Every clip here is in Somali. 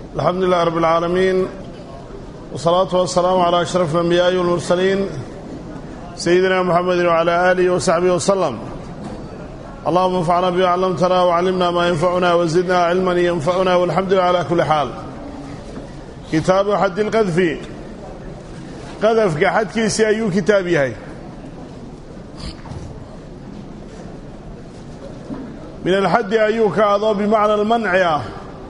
alxamdu lilah rab اlcaalamiin wsalaatu wasalaamu calaa ashraf alambiyaai walmursaliin sayidina muxamedi wcala aalihi wasaxbihi wasalam allahuma anfacna bima callamtana wcallimna maa yanfacuna wazidna cilman yanfacuna walxamdu lilah cala kulli xaal kitaabu xaddi lqadfi qadafka xadkiisii ayuu kitaab yahay min alxaddi ayuu ka adoo bimacna almanci ah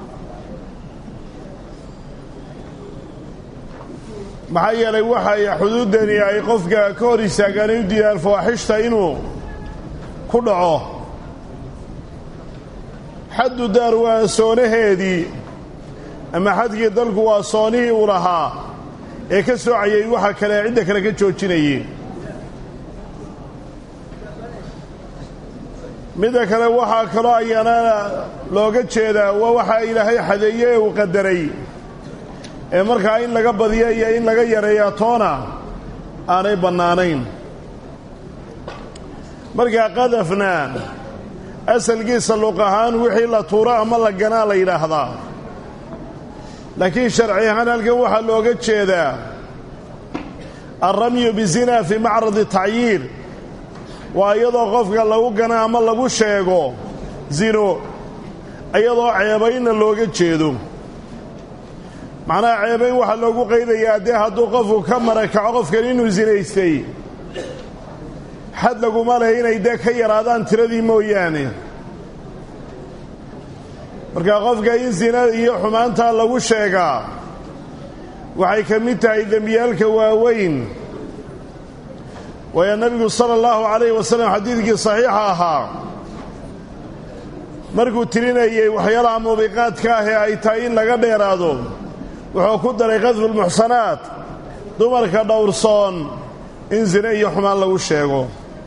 maxaa yeelay waxay xuduuddani ay qofka ka hor istaagaan ay u diidaan fawaaxishta inuu ku dhaco xaddu daar waa soonaheedii ama xadkii dalku waa soonihii uu lahaa ee ka soocayay waxa kale cidda kale ka joojinayay midda kale waxaa kaloo ayaana looga jeedaa waa waxaa ilaahay xadeeye ee uu qadaray ee markaa in laga badiyo iyo in laga yareeya toona aanay bannaanayn markaa qadafna asalkiisa luq ahaan wixii la tuuro ama la ganaa la yidhaahdaa laakiin sharci ahaan halkan waxaa looga jeedaa alramyu bizina fii macradi tacyiir waa iyadoo qofka lagu gana ama lagu sheego zino iyadoo ceebaynna looga jeedo macnaha ceebayn waxaa loogu qaydayaa dee hadduu qofku ka marakaco qofkan inuu sinaystay xad laguma leh inay dee ka yaraadaan tiradii mooyaane marka qofka in sina iyo xumaantaa lagu sheegaa waxay ka mid tahay dembiyaalka waaweyn waayo nebigu sala allahu calayhi wasalam xadiidkii saxiixa ahaa markuu tirinayey waxyaalaha muubiqaadka ah ee ay tahay in laga dheeraado wuxuu ku daray qadfulmuxsanaat dumarka dhowrsoon in sine iyo xumaan lagu sheego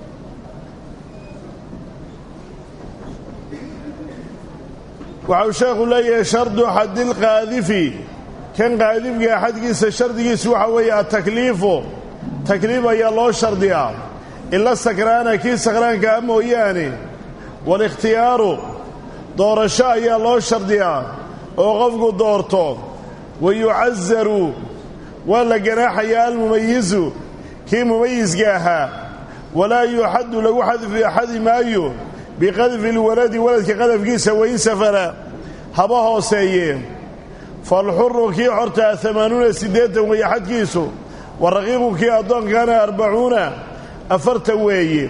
waxau sheekhu leeyahay shardu xadilqaadifi kan qaadifka xadkiisa shardigiisu waxa weeye atakliifu takliif ayaa loo shardiyaa ila sakraana kii sakraanka ah mooyaane walikhtiyaaru doorasho ayaa loo shardiyaa oo qofku doorto wa yucazaru waa la ganaaxayaa almumayizu kii mumayiska ahaa walaa yuxaddu lagu xadi maayo biqadfi lwaladi waladka qadafkiisa wain safara haba hooseeye falxuru kii xortaa amaanuuna siddeetan weeye xadkiisu waraqiibu kii addoonkana arbacuuna afartan weeye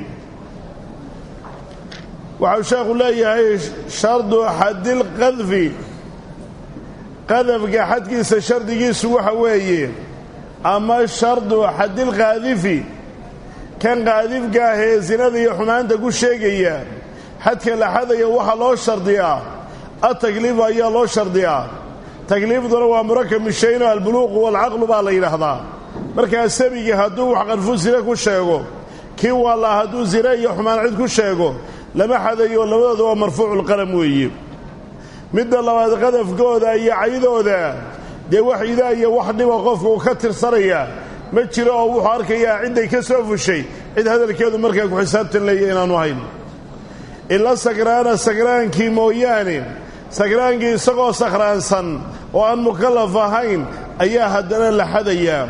waxau sheekhu leeyahay shardu xadilqadfi qadafka xadkiisa shardigiisu waxa weeye ama shardu xadilqaadifi kan qaadifka ah ee sinada iyo xumaanta ku sheegaya xadka la xadaya waxaa loo shardiyaa atakliifu ayaa loo shardiyaa takliifduna waa murakab mishayno albuluuqu waalcaqlu baa la yidhaahdaa markaa sabigii hadduu wax qadfu sine ku sheego kii wallaa hadduu sine iyo xumaan cid ku sheego lama xadayo labadooda waa marfuuculqalam weeye midda labaad qadafkooda iyo caydooda dee wax idaa iyo wax dhiba qofka uu ka tirsanaya ma jiro oo wuxuu arkayaa cidday ka soo fushay cid hadalkeedu markaa ku xisaabtan leeya inaanu hayn ila sakraana sakraankii mooyaane sakraankii isagoo sakhraansan oo aan mukallaf ahayn ayaa haddana la xadayaa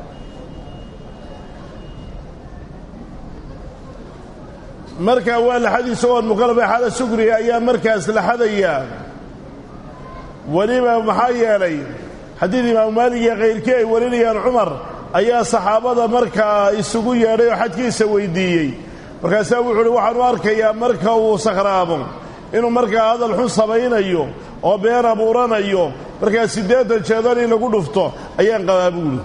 markaa waa la xadi isagoo aan mukallaf xaala sugriga ayaa markaas la xadayaa weliba maxaa yeelay xadiid imaamu maalig iyo kayrkii ay warinayaan cumar ayaa saxaabada markaa isugu yeedhay oo xajkiisa weyddiiyey markaasaa wuxuu uhi waxaan u arkayaa marka uu sakhraamo inuu markaa hadal xun samaynayo oo been abuuranayo markaa siddeetan jeedan in lagu dhufto ayaan qabaa buuli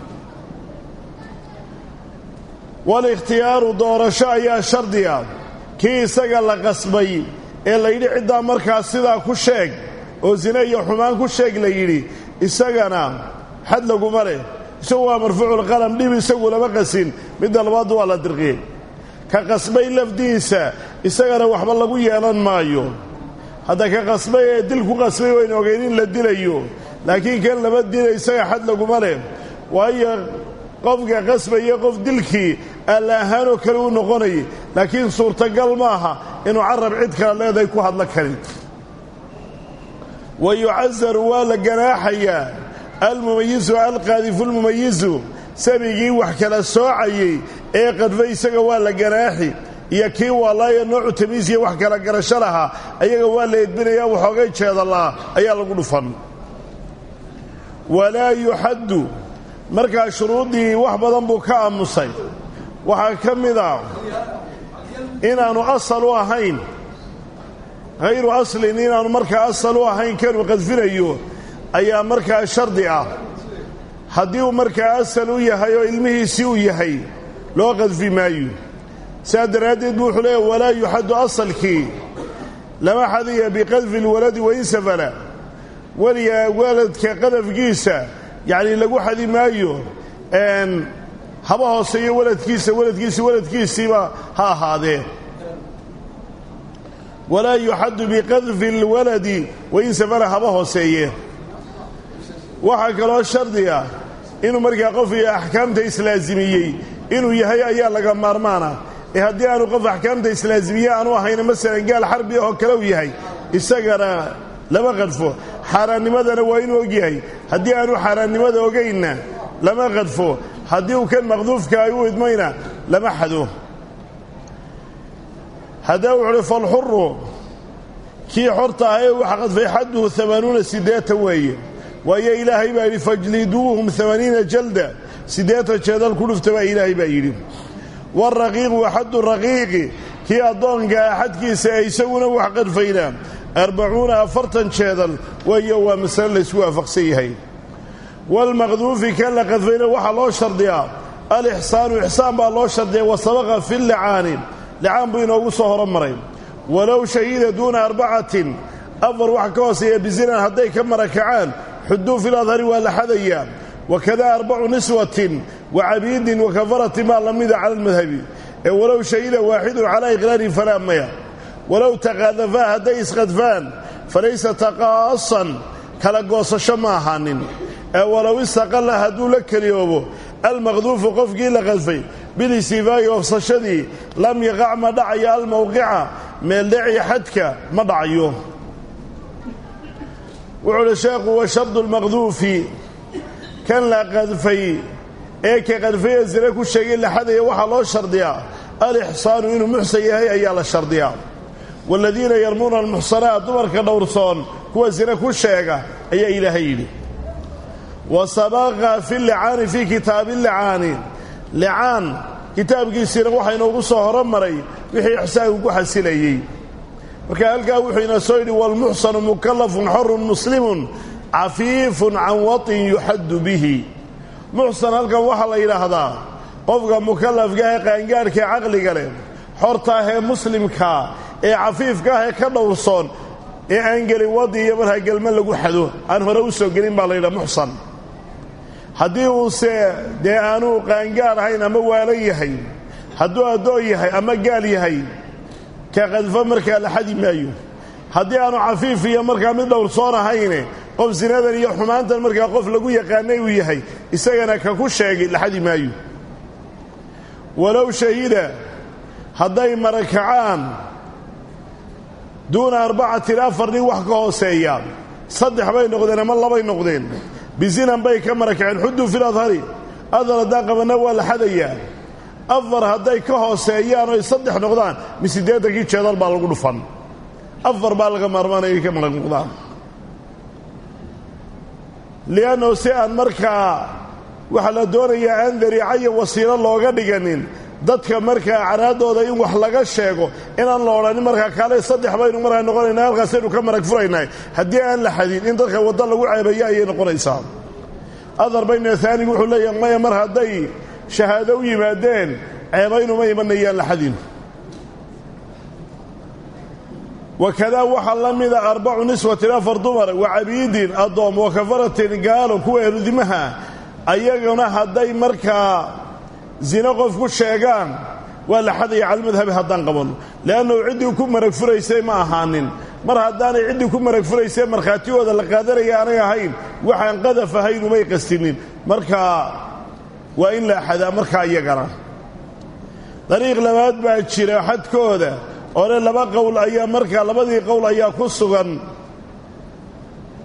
walikhtiyaaru doorasho ayaa shardiga kii isaga la qasbay ee layidhi ciddaa markaa sidaa ku sheeg oo sine iyo xumaan ku sheeg la yidhi isagana xad laguma leh isagu waa marfuuculqalam dhib isagu lama qasin midda labaaddu waa la dirqiyey ka qasbay lafdiisa isagana waxba lagu yeelan maayo hadda ka qasbay ee dil ku qasbay waynu ogeyn in la dilayo laakiin kan lama dila isaga xad laguma leh waayo qofka qasbaya qof dilkii alla ahaanoo kale u noqonayay laakiin suurtagal maaha inuu carab cid kale leedahay ku hadlo karin wa yucasaru waa la ganaaxayaa almumayisu alqaadifu lmumayisu sabigii wax kala soocayey ee qadfay isaga waa la ganaaxi iyo kii waalaaya noocu tamiisiya wax kala garasho lahaa ayaga waa la edbinayaa waxoogay jeedalaa ayaa lagu dhufan walaa yuxaddu markaa shuruuddii wax badan buu ka aamusay waxaa ka mid a inaannu asal u ahayn hayru aslin inaannu markaa asal u ahayn kanuu qadfinayo ayaa markaa shardi ah haddii uu markaa asal u yahay oo ilmihiisii u yahay loo qadfi maayo saa daraaddeed buu wuxuu leeyahy walaa yuxaddu asalkii lama xadiya biqadfi lwaladi wain safala weliga waladka qadafkiisa yacni lagu xadi maayo haba hooseeyo waladkiisa waladkiisi waladkiisiiba ha ahaadee walaa yuxaddu biqadfi lwaladi wain safala haba hooseeye waxaa kaloo shardi ah inuu markaa qofkii axkaamta islaasimiyey inuu yahay ayaa laga maarmaana ee haddii aanu qof axkaamta islaasimiye aanu ahayna masalan gaal xarbi ahoo kale u yahay isagana lama qadfo xaaraannimadana waa inuu og yahay haddii aanu xaaraannimada ogaynna lama qadfo haddii uu kan maqduufka ay u idmayna lama xado haddaba wuxu uhi falxuru kii xorta ah ee waxa qadfay xadduhu amaanuuna siddeetan weeye waayo ilaahay baa yidhi fajliduuhum amaniina jalda siddeetan jeedal ku dhufta baa ilaahay baa yidhi waraqiiqu axaddu raqiiqi kii addoonka ah xadkiisa ee isaguna wax qadfaynaa arbacuuna afartan jeedal waayo waa masale laysku waafaqsan yahay waalmaqduufi kan la qadfayna waxaa loo shardiyaa alixsaanu ixsaan baa loo shardiya wa sabaqa fi licaani licaan buu inoogu soo horomaray walow shahida duuna arbacatin afar wax ka hooseeya bizinan hadday ka marakacaan xuduu fi ladhari waa la xadayaa wakada arbacu niswatin wa cabiidin wa kafaratin baa la mida cala almadhabi ee walow shahida waaxidun calaa iqraarin falaa maya walow taqaadafaa hadday isqadfaan falaysa taqaasan kala goosasho ma ahaanin ee walow istaqalla hadduu la keliyoobo almaqduufu qofkii la qadfay bilistifaa'i oofsashadii lam yaqac ma dhacayo almowqica meeldheci xadka ma dhacayo wuxuu uhi sheekhu wa shardu lmaqduufi kan la qadfay ee ka qadfaya zine ku sheegay la xadaya waxaa loo shardiyaa alixsaanu inuu muxsan yahay ayaa la shardiyaa waaladiina yarmuuna almuxsanaat dumarka dhowrsoon kuwa zine ku sheega ayaa ilaahay yidhi wa sabaqa fi licaani fii kitaabi licaani licaan kitaabkiisiina waxaa inoogu soo horomaray wixii ixsaanku ku xasilayey marka halkaa wuxuu ina soo yidhi waalmuxsanu mukallafun xorun muslimun cafiifun can waطin yuxaddu bihi muxsan halkan waxaa la yidhaahdaa qofka mukallafka ah ee qaangaadhka ee caqliga leh xorta ah ee muslimkaa ee cafiifka ah ee ka dhowrsoon ee aan gelin wadi iyo markaa gelma lagu xado aan hore u soo gelin baa la yidhaha muxsan haddii uuse dee aanuu qaangaar ahayn ama waalan yahay hadduu addoon yahay ama gaal yahay ka qadfo markaa la xadi maayo haddii aanu cafiif iyo markaa mid dhowrsoon ahayne qof sinadan iyo xumaantan markaa qof lagu yaqaanay uu yahay isagana ka ku sheegay la xadi maayo walow shahida hadday marakacaan duuna arbacatin afar nin wax ka hooseeya saddex bay noqdeen ama labay noqdeen bizinan bay ka marakaceen xudduu fil adhari adar haddaan qabanna waa la xadayaa afar hadday ka hooseeyaan oy saddex noqdaan mi siddeetankii jeedal baa lagu dhufan afar baa laga maarmaanaya inay ka marag noqdaan li'annahu si aan markaa waxaa la doonayaa aan dariica iyo wasiilo looga dhiganin dadka markaa caraadooda in wax laga sheego inaan la odhanin markaa kaale saddex baynu markaa noqonaynaa halkaasaynu ka marag furaynahay haddii aan la xadin in dadka waddo lagu ceebayo ayay noqonaysaa adar bayna aanigu wuxuu leeyahay maya mar hadday shahaado u yimaadeen ceebaynuma imanayaan la xadin wakadaa waxaa la mida arbacu niswatin afar dumar wa cabiidin addoom wa kafaratin gaalo kuwa erudimaha ayaguna hadday markaa zino qof ku sheegaan waa la xadaya calmadhabi haddaan qabanno le'annahu ciddii ku marag furaysay ma ahaanin mar haddaanay ciddii ku marag furaysay markhaatigooda la qaadanaya aanay ahayn waxaan qadaf ahayn umay qastinin markaa waa in la xadaa markaa iyagana dariiq labaad baa jira xadkooda oole laba qowl ayaa markaa labadii qowl ayaa ku sugan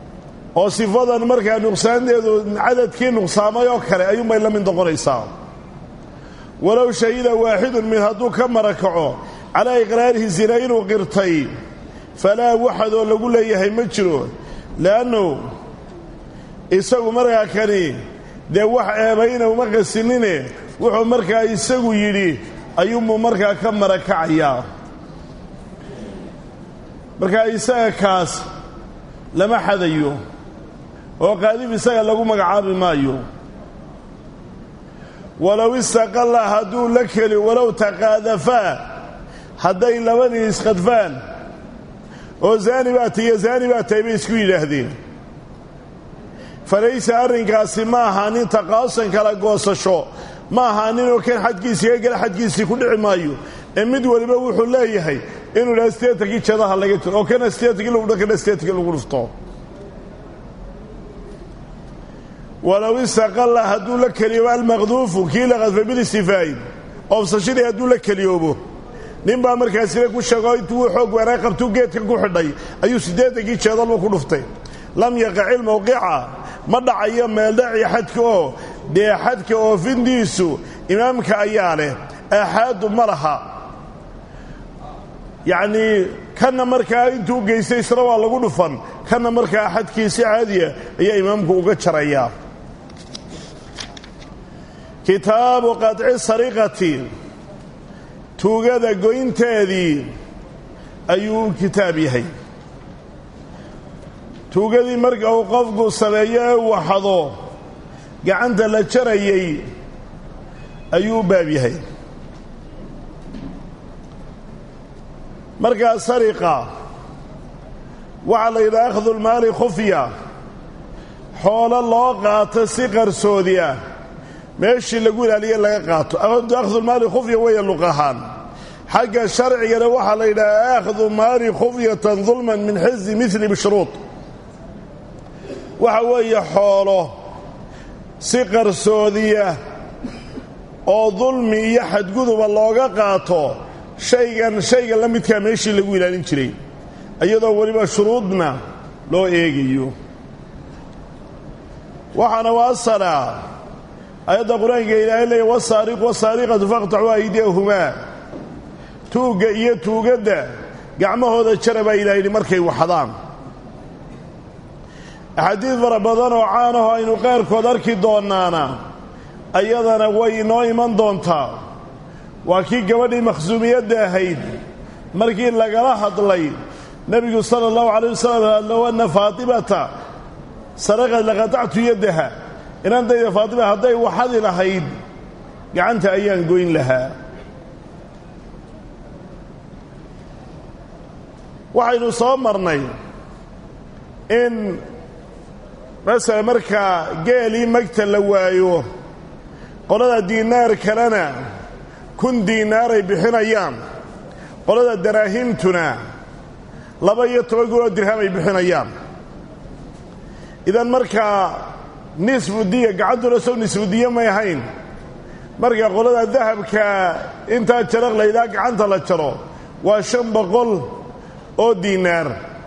oo sifadan markaa nuqsaanteedu cadadkii nuqsaamay oo kale ayuunbay la mid noqonaysaa walow shahida waaxidun mid hadduu ka marakaco calaa iqraarihi zina inuu qirtay falaa waxadoo lagu leeyahay ma jiro le'annu isagu markaa kani dee wax eebayna uma qasinine wuxuu markaa isagu yidhi ayuunbuu markaa ka marakacayaa markaa isaga kaas lama xadayo oo qaadib isaga lagu magacaabi maayo walow istaqalla hadduu la keli walow taqaadafaa hadday labadii isqadfaan oo zaani baa tahiyo zaani baa tahay bay isku yidhaahdeen falaysa arrinkaasi ma ahaanin taqaasan kala goosasho ma ahaaninoo kan xadkiisii ka gala xadkiisii ku dhici maayo ee mid waliba wuxuu leeyahay inuu dha steetarkii jadaha laga jiro oo kana steetarkii lagu dho kana steetarkii lagu dhufto walow istaqalla hadduu la keliyoobo almaqduufu kii la qadfay bilistifaa'i oofsashadii hadduu la keliyoobo nin baa markaasina ku sheego intuu xoog weeraa qabtuu geedka ku xidhay ayuu siddeetankii jeedalba ku dhuftay lam yaqaci lmawqica ma dhacayo meeldhaci xadka oo dee xadka oofintiisu imaamka ayaa leh aaxaadu ma laha yacnii kanna markaa intuu geystay isna waa lagu dhufan kanna markaa xadkiisi caadiya ayaa imaamku uga jarayaa kitaabu qaطci sariqati tuugada goynteedii ayuu u kitaab yahay tuugadii marka uu qofku sameeyo ee waxado gacanta la jarayay ayuu u baab yahay markaa sariqa waxaa la yidhaha akhdu lmaali khufya xoolo loo qaato si qarsoodi ah meeshii lagu ilaaliye laga qaato akhdulmaali khufya weeye luq ahaan xagga sharcigana waxaa la yidhaha akhdu maali khufyatan dulman min xizi mili bishruud waxa weeye xoolo si qarsoodiya oo dulmi iyo xadguduba looga qaato shaygan shayga la midkaa meeshii lagu ilaalin jiray iyadoo weliba shuruudna loo eegayo waxaana waasala ayadda qur-aanka ilaahay leeya wasaariqu wasaariqatu faqtaxuu aydiyahumaa tuugga iyo tuugadda gacmahooda jara baa ilaha yidhi markay waxdaan axaadiid fara badan oo caanaho aynu qaarkood arki doonaana ayadana way inoo iman doontaa waa kii gabadhii makhsuumiyadda ahayd markii lagala hadlay nebigu sala allahu calay wasalam low anna faatimata saraqad laqatactu yaddaha inantayda faatima hadday waxadi lahayd gacanta ayaan goyn lahaa waxaynu soo marnay in masala markaa geelii magta la waayo qolada diinaar kalena kun diinaaray bixinayaan qolada daraahimtuna laba iyo toban kun oo dirham ay bixinayaan idan markaa nisfu diya gacantuna sow nisfu diya may ahayn marka qolada dahabka intaa jaraq laydaa gacanta la jaro waa shan boqol oo diinaar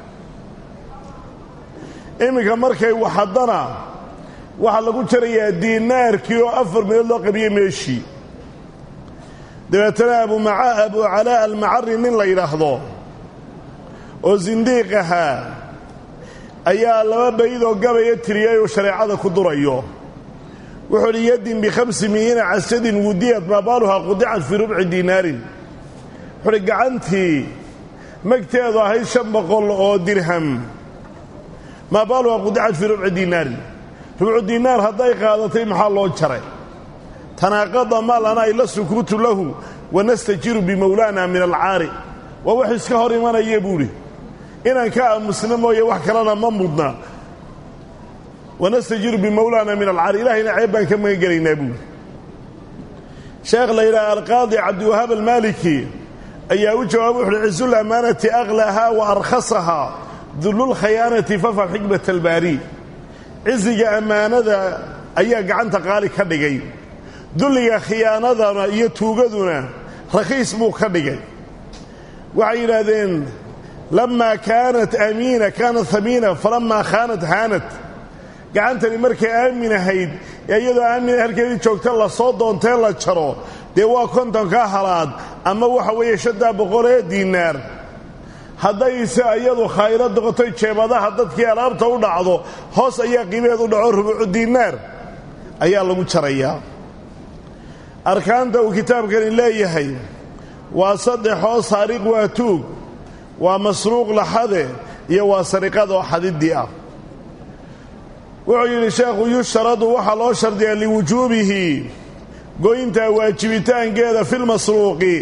iminka markay waxadana waxaa lagu jarayaa diinaarkii oo afar meelood loo qabiyey meeshii dabeetana abu calaa almacari nin la yidhaahdo oo sindiiq ahaa ayaa laba baydoo gabaya tiriyay oo shareecada ku durayo wuxuu uhi yadin bikhamsi miyiina casadin wudiyat maabaaluhaa qudicat fii rubci diinaarin wuxuuhi gacantii magteedu ahayd shan boqol oo dirham maabaaluhaa qudicat fii rubci diinaarin rubcu diinaar hadday qaadatay maxaa loo jaray tanaaqada maalana ay la sukuutu lahu wanastajiru bimowlaana min alcaari waa wax iska hor imanaya buuhi inaan ka aamusna mooye wax kalena ma mudna wanastajiru bimowlaana min alcaari ilahayna ceeb baan ka magan gelaynaa buuhi sheekh la yidhaha alqaadi cabdiwahaab almaaliki ayaa u jawaabay wuxuuhi cizu lamaanati aklaahaa wa arkhasahaa dullulkhayaanati fafam xikmat albaari ciziga ammaanada ayaa gacanta qaali ka dhigay dulliga khiyaanadana iyo tuugaduna rakhiis buu ka dhigay waxay yidhaahdeen lamaa kaanat aamiina kaanat hamiina falamaa khaanat haanat gacantani markay aamin ahayd ee iyadoo aamin halkeedii joogta lasoo doontee la jaro dee waa kontonka halaad ama waxa weeye shantaa boqol ee diinaar haddayse iyadu khayro doqotoy jeebadaha dadkii alaabta u dhacdo hoos ayaa qiimaheed u dhaco rubuucu diinaar ayaa lagu jarayaa arkaanta uu kitaabkani leeyahay waa saddexoo saariq waa tuug waa masruuq laxade iyo waa sariqadoo xadiddii ah wuxuu yidhi sheekhu yushtaradu waxaa loo shardiyaa liwujuubihi goynta waajibitaankeeda filmasruuqi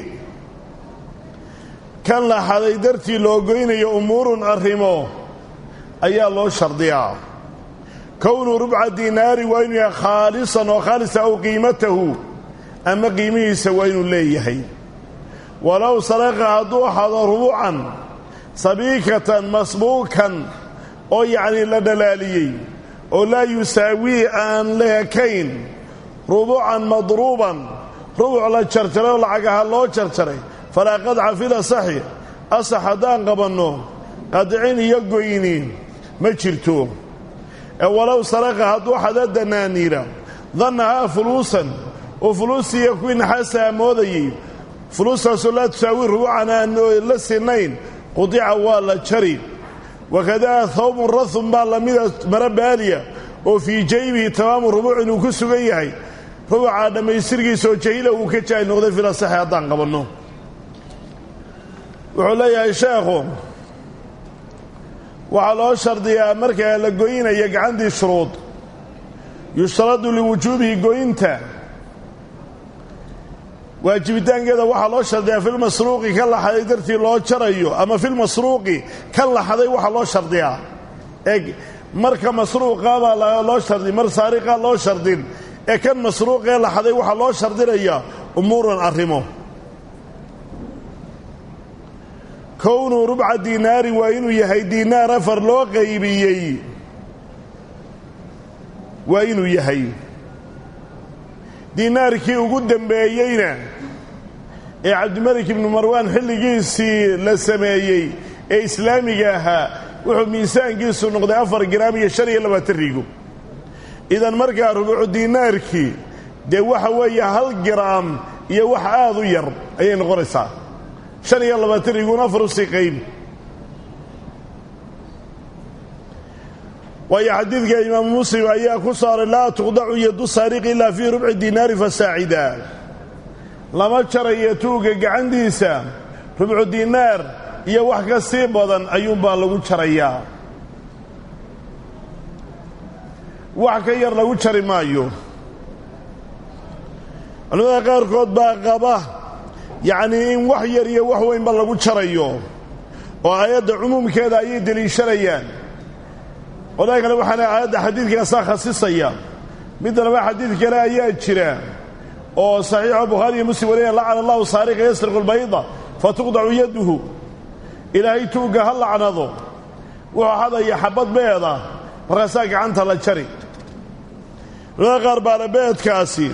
kan laxaday dartii loo goynayo umuurun arrimo ayaa loo shardiyaa kownuu rubca diinaari waa inuu yahay khaalisan oo khaalisa aw qiimatahu ama qiimihiisa waa inuu leeyahay walow saraqa hadduu xado rubucan sabiikatan masbuukan oo yacnii la dhalaaliyey oo laa yusaawii aan leekayn rubucan madruuban rubuc la jarjaray oo lacagaha loo jarjaray falaa qadca fil asaxi asax haddaan qabanno qadcin iyo goyni ma jirto ee walow saraqa hadduu xada danaaniira dannahaa fuluusan oo fuluustiiyo kuwii naxaasaa moodayey fuluustaasoo laa tusaawi rubucan aan la sinayn qudica waa la jari wakadaa hawbun rathun baa lamida mara baaliya oo fii jaybihi tamaamu rubuuc inuu ku sugan yahay rubucaa dhammaystirkiisaoo jahila uu ka jaay noqday filasaxi haddaan qabanno wuxuu leeyahay sheekhu waxaa loo shardiyaa markaa la goynaya gacantii shuruud yushtaradu liwujuubihi goynta waajibitaankeeda waxaa loo shardiyaa filmasruuqi kan laxaday dartii loo jarayo ama filmasruuqi kan laxaday waxaa loo shardiyaa eg marka masruuqa baa loo shardi mar saariqa loo shardin ee kan masruuqee laxaday waxaa loo shardinayaa umuuran arrimo kownuu rubca diinaari waa inuu yahay diinaar afar loo qaybiyey waa inuu yahay diinaarkii ugu dembeeyeyna ee cabdimalik ibnu marwaan xilligiisii la sameeyey ee islaamiga ahaa wuxuu miisaankiisu noqday afar giraam iyo shan iyo labaatan rigo idan markaa rubuucu diinaarkii dee waxa weeye hal giraam iyo wax aad u yar ayay noqonaysaa shan iyo labaatan riguun afar usii qayb waayo xadiidka imaamu muslim ayaa ku saaray laa tuqdacu yadu saariqi ilaa fii rubci diinaari fasaacida lama jarayo tuugga gacantiisa rubcu diinaar iyo wax ka sii badan ayuunbaa lagu jarayaa wax ka yar lagu jari maayo culimada qaarkood baa qaba yacnii in wax yar iyo wax weynba lagu jarayo oo aayadda cumuumkeeda ayay deliishanayaan qodaa kale waxaana aayadda xadiidkaasaa khasisaya midda laba xadiid kale ayaa jira oo saxiixo bukhaari iyo muslim waliya lacana allahu saariqa yasriqu lbayda fatuqdacu yaduhu ilaahay tuugga ha lacnado wuxuu hadaya xabad beeda markaasaa gacanta la jari culamada qaar baana beedkaasi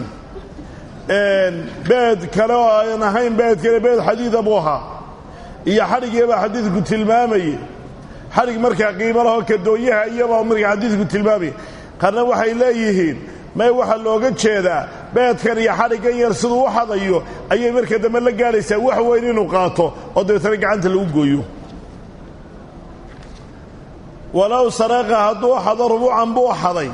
beed kale oo aan ahayn beed kale beed xadiida buu ahaa iyo xadhigiibaa xadiidku tilmaamayey xadhig markaa qiimo lahoo kadooyaha iyabaa markaa xadiidku tilmaamaya qarna waxay leeyihiin may waxaa looga jeedaa beedkan iyo xadhiggan yar siduu u hadayo ayay marka dambe la gaadhaysaa wax weyn inuu qaato oo dabeetana gacanta lagu gooyo walow saraqa hadduu xado rubuucan buu xaday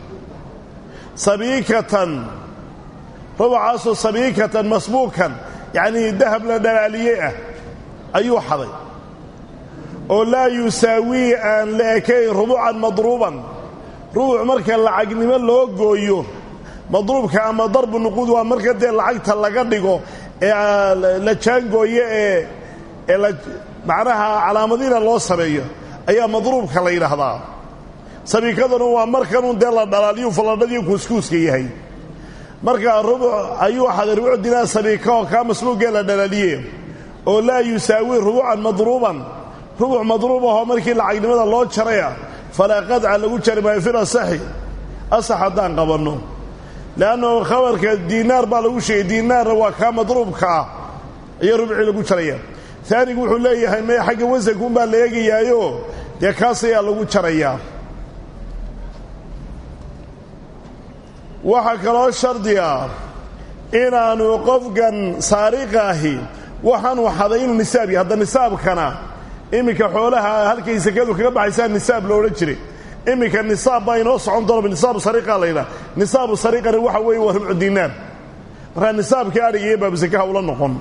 sabiikatan rubucaasoo sabiikatan masbuukan yacnii dahab la dhalaaliye ah ayuu xaday oo laa yusaawii aan la ekayn rubuucan madruuban rubuc marka lacagnimo loo gooyo madruubka ama darbu nuquud waa marka dee lacagta laga dhigo ee la jaangooyo ee ee la macnaha calaamadiina loo sameeyo ayaa madruubka la yidhaahdaa sabiikadanu waa markanun dee la dhalaaliyu falladhadiiyo kuuskuuska yahay markaa rubuc ayuu xaday rubuc dinaar sabiika oo kaa masbuuggee la dhalaaliye oo laa yusaawii rubuucan madruuban rubuc madruub ahoo markii lacagnimada loo jaraya falaa qadca lagu jari maayo fil asaxi asax haddaan qabanno le'annahu khabarka diinaar baa lagu sheegay diinaarna waa kaa madruubka ah ayaa rubcii lagu jaraya taanigu wuxuu leeyahay mee xagga wasankuunbaa la eegayaayo dee kaas ayaa lagu jarayaa waxaa kaloo shardi ah inaanu qofkan saariqa ahi waxaanu xaday inuu nisaab yahay hadda nisaabkana iminka xoolaha halkay sakadu kaga baxaysaa nisaab lo odhan jiray iminka nisaab baa inoo socon doona nisaabu sariiqa la ydhaha nisaabu sariiqani waxa weeye waa rubcu diinaar markaa nisaabkii adhiga iyo baabusakaha ula noqon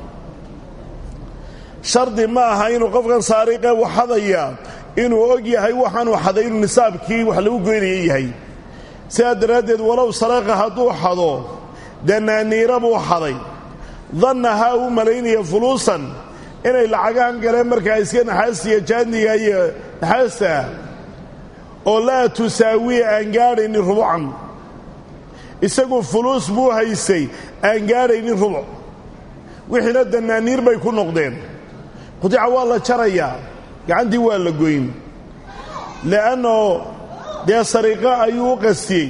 shardi ma aha inuu qofkan saariqe waxadaya inuu og yahay waxaanuu xaday inuu nisaabkii wax lagu goynaya yahay sidaa daraaddeed walow saraqa hadduu xado danaaniira buu xaday dannahaa uu malaynaya fuluusan inay lacagahan galeen markaa iska naxaastiya jaadniga iyo naxaasta oo laa tusaawiya aan gaadhaynin rubucan isagu fuluus buu haystay aan gaadhaynin rubuc wixiina danaaniir bay ku noqdeen qudica waa la jarayaa gacantii waa la goyn le'anno dee sariiqo ayuu u qastiyey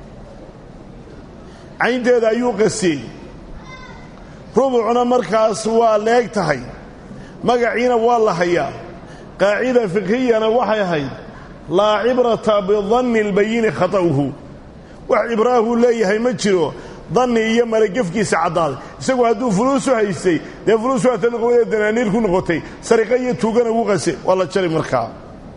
caynteeda ayuu qastiyey rubucna markaas waa leeg tahay magaciina waa la hayaa qaacida fikhiyana waxay ahayd laa cibrata bidanni albayini khata'uhu wax cibraahuu leeyahay ma jiro danni iyo malagefkiisa caddaaday isagu hadduu fuluusu haystay dee fuluus waa taliqowada danaaniir ku noqotay sariqa iyo tuugana wuu qase waa la jari markaa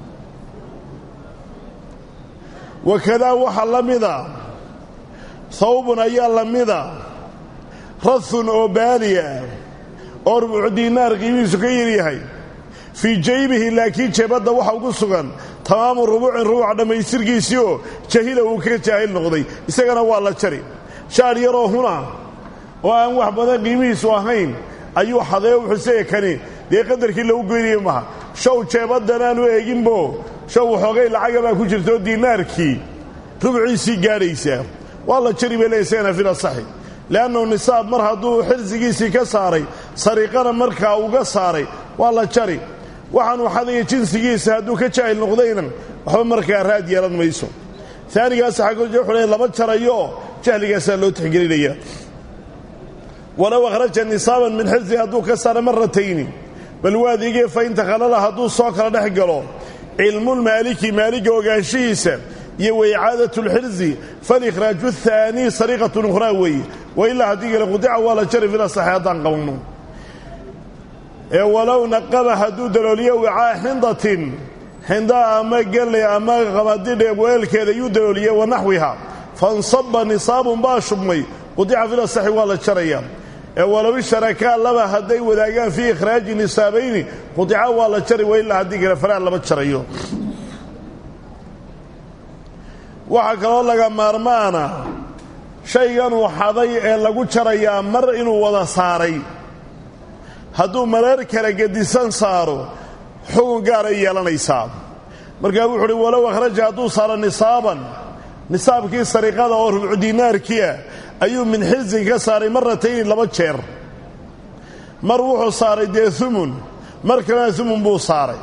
wakadaa waxaa la mida hawbun ayaa la mida rahun oo baaliya oo rubucu diinaar qiimihiisu ka yaryahay fii jaybihi laakiin jeebadda waxa ugu sugan tamaamu rubuucin rubuuca dhammaystirkiisii oo jahila uu ka jaahil noqday isagana waa la jari shaar yaroo huna oo aan wax badan qiimihiisu ahayn ayuu xadee wuxuusaya kani dee qadarkii lagu goynaya maha show jeebaddan aanu eeginbo show waxoogay lacaga baa ku jirtaoo diinaarkii rubciisii gaadhaysaa waa la jari bay leeya isagana fil asaxi le'annahu nisaab mar hadduu xirsigiisii ka saaray sariiqana markaa uga saaray waa la jari waxaanuu xadaya jinsigiisa hadduu ka jaahil noqdayna waxba markaa raad yeelan mayso aanigaas xaggood le lama jarayo jahligaasaa loo tixgelinaya walow akhraja nisaaban min xirsi hadduu ka saara maratayni bal waadigee fain takhalala hadduu soo kala dhex galo cilmulmaaliki maaliga ogaanshihiisa iyo waicaadatu lxirsi falikhraaju ahaanii sariiqatun ukhraa weeye wailaa haddii kale qudica waa la jari fil asaxi haddaan qabanno ee walow naqaba hadduu dalooliyo wicaa xindatin xinda ama gelley ama qamadidhe weelkeeda yuu dalooliye wa naxwiha fansaba nisaabun baa shubmay qudica fil asaxi waa la jarayaa ee walow isharakaa laba hadday wadaagaan fii ikhraaji nisaabayni qudica waa la jari wailaa haddii kale falaa lama jarayo waxaa kaloo laga maarmaana shayganuu xaday ee lagu jarayaa mar inuu wada saaray hadduu mareer kala gedisan saaro xugun gaaray yeelanaysaa markaa wuxu uhi walow akhraja hadduu saaro nisaaban nisaabkii sariiqada oo rubcu diinaarkiia ayuu min xirsin ka saaray maratayni laba jeer mar wuxuu saaray dee umun mar kalena umun buu saaray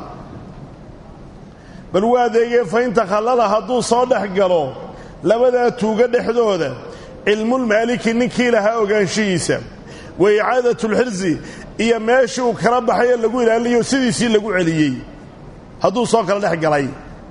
bal waa adeegee fain takhallala hadduu soo dhex galo labadaa tuuga dhexdooda cilmulmaaliki ninkii lahaa ogaanshihiisa wa icaadatlxirsi iyo meeshii uu kala baxay ee lagu ilaaliyo sidiisii lagu celiyey hadduu soo kala dhex galay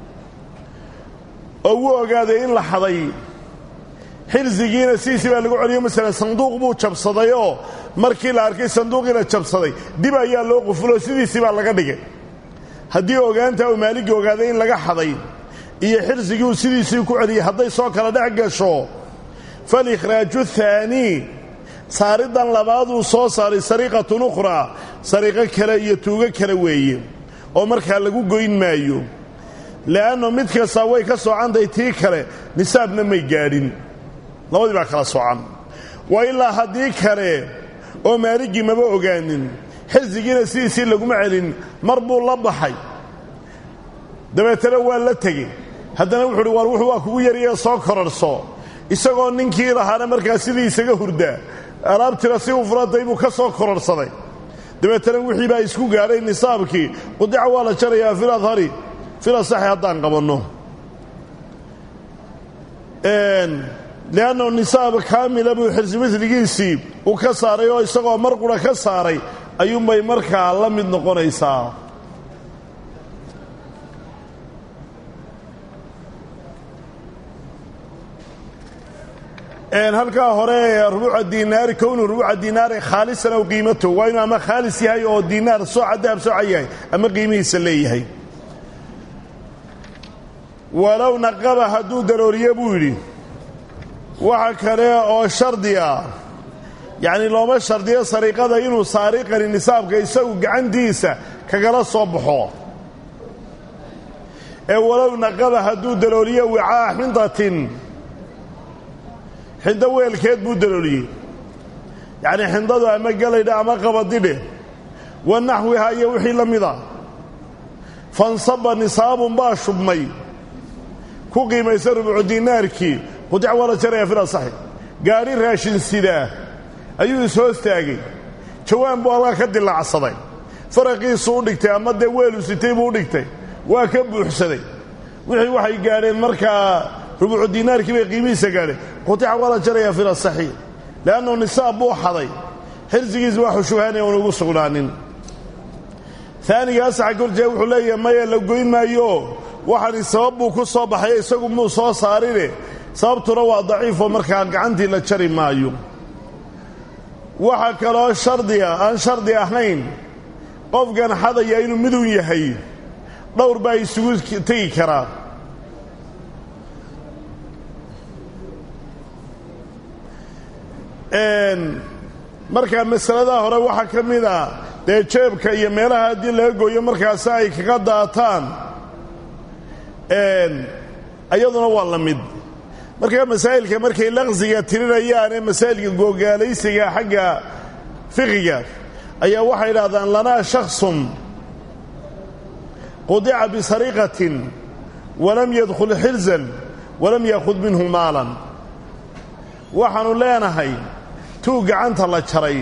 oo wuu ogaaday in la xaday xirsigiina sidiisii baa lagu celiyo masalan sanduuq buu jabsaday oo markii la arkay sanduuqiina jabsaday dib ayaa loo qufuloo sidiisii baa laga dhigay haddii ogaanta uu maaligii ogaaday in laga xaday iyo xirsigii uu sidiisii ku celiyey hadday soo kala dhex gasho falikhraaju thaanii saariddan labaaduu soo saaray sariiqatun ukhraa sariiqo kale iyo tuugo kale weeye oo markaa lagu goyn maayo le'anno mid kastaa way ka soocantahay tii kale nisaabna may gaadhin labadii baa kala soocan waa ilaa haddii kale oo maaligii maba ogaanin xirsigiina sidiisii laguma celin mar buu la baxay dabeetana waa la tegey haddana wuxu uhi war wuxuu waa kugu yariyee soo korarhso isagoo ninkii lahaana markaa sidii isaga hurdaa alaabtira si u furatay buu ka soo kororhsaday dabeetana wixii baa isku gaadhay nisaabkii qudica waa la jarayaa fil adhari fil asaxi haddaan qabanno le'annahu nisaab kaamila buu xirsi miligiisii uu ka saaray oo isagoo mar qura ka saaray ayuunbay markaa la mid noqonaysaa halkaa hore rubuuca dinaari kownu rubuuca dinaari khaalisan aw qiimato waa inuu ama khaalis yahay oo dinaar sooca dahab sooca yahay ama qiimihiisa leeyahay walow naqaba hadduu darooriye buu yidhi waxa kale oo shardi ah yacni looma shardiyo sariiqada inuu saariqani nisaabka isagu gacantiisa kagala soo baxo ee walow naqaba hadduu darooriye wicaa xindatin xindo weelkeed buu dalooliyey yacnii xindadu ama galaydha ama qabadidhe wa naxwiha iyo wixii la mida fansaba nisaabun baa shubmay ku qiimaysa rubucu dinaarkii qudic waa la jaraya fil asaxi gaadhi raashin sidaa ayuu ishoostaagay jawaan buu halkaa ka dilaacsaday faraqiisu u dhigtay ama dee weelu sitay buu u dhigtay waa ka buuxsaday wixii waxay gaadheen markaa rubucu dinaarkii bay qiimihiisa gaadheen qutica waa la jaraya fil asaxi le'annu nisaab buu xaday xirsigiisa waa xushuhaanaya uun ugu sugnaanin aaniga asaxa korjee wuxuu leeyahay maya la goyn maayo waxaani sabab buu ku soo baxay isagu muu soo saarine sababtuna waa daciifoo markaa gacantii la jari maayo waxaa kaloo shardiga aan shardi ahayn qofkan xadaya inuu midun yahay dhowr baa isugu tegi karaa markaa masaladaa hore waxaa ka mid a dee jeebka iyo meelaha haddii laga gooyo markaasi ay kaga daataan iyaduna waa la mid markaa masaa'ilka markay laqsiga tirinayaane masaa'ilka googaalaysiga xagga fiqiga ayaa waxay idhahdaan lanaa shaksun qudica bisariqatin walam yadkhul xilzan walam yaakhud minhu maalan waxaannu leenahay tuu gacanta la jaray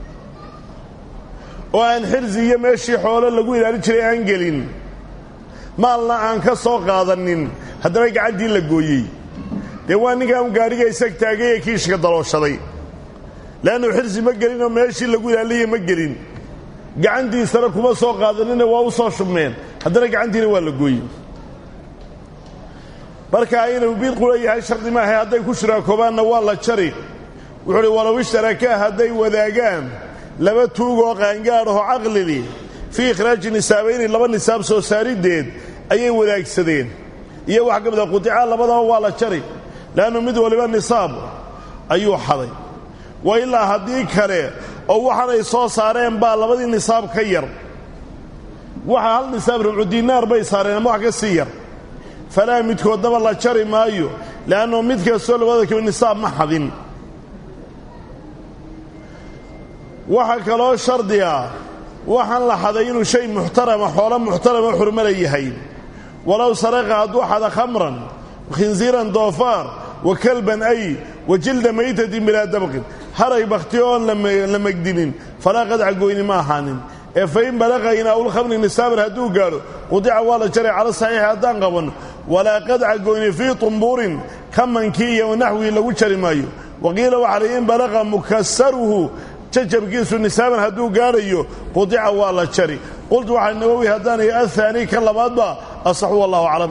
oo aan xirsi iyo meeshii xoolo lagu ilaalin jiray aan gelin maalna aan ka soo qaadanin haddana gacantii la gooyey dee waa ninkaan gaadhiga isag taagay ee kiishka dalooshaday le'annu xirsi ma gelinoo meeshii lagu ilaaliyay ma gelin gacantiisana kuma soo qaadanina waa u soo shubmeen haddana gacantiina waa la gooyey markaa inuu bidqula yahay shardi maahay hadday ku shuraakoobaanna waa la jari wuxuu uhi walow ishtarakaa hadday wadaagaan laba tuugoo qaangaadhahoo caqlili fii ikhraaji nisaabayni laba nisaab soo saariddeed ayay wadaagsadeen iyo wax ka mida qudica labadaba waa la jari le'annu mid waliba nisaab ayuu xaday wa ilaa haddii kale oo waxaanay soo saareen baa labadii nisaab ka yar waxa hal nisaab rubcu diinaar bay saareen ama wax ka sii yar falaa midkoodnaba la jari maayo le'annu mid kastoo labada kaba nisaab ma xadin waxaa kaloo shardiga waxaan la xaday inuu shay muxtarama xoolo muxtarama xurmala yahay walow saraqa hadduu xada khamran khinsiiran doofaar wa kalban ay wa jilda maytatin bilaa dabqin haray bakhti oon la megdinin falaa qadca goyni ma ahaanin ee fa in balaqa inaa'ulkhamri nisaaban hadduu gaadho qudica waa la jaray cala saxiixi haddaan qabanno walaa qadca goyni fii tumbuurin kamankii iyo naxwii lagu jari maayo waqiila waxaa lay in balaqa mukasaruhu jajabkiisu nisaaban hadduu gaadhayo qudica waa la jari qultu waxaa nawowi haddaanay ahaani ka labaadba asaxu wallahu aclam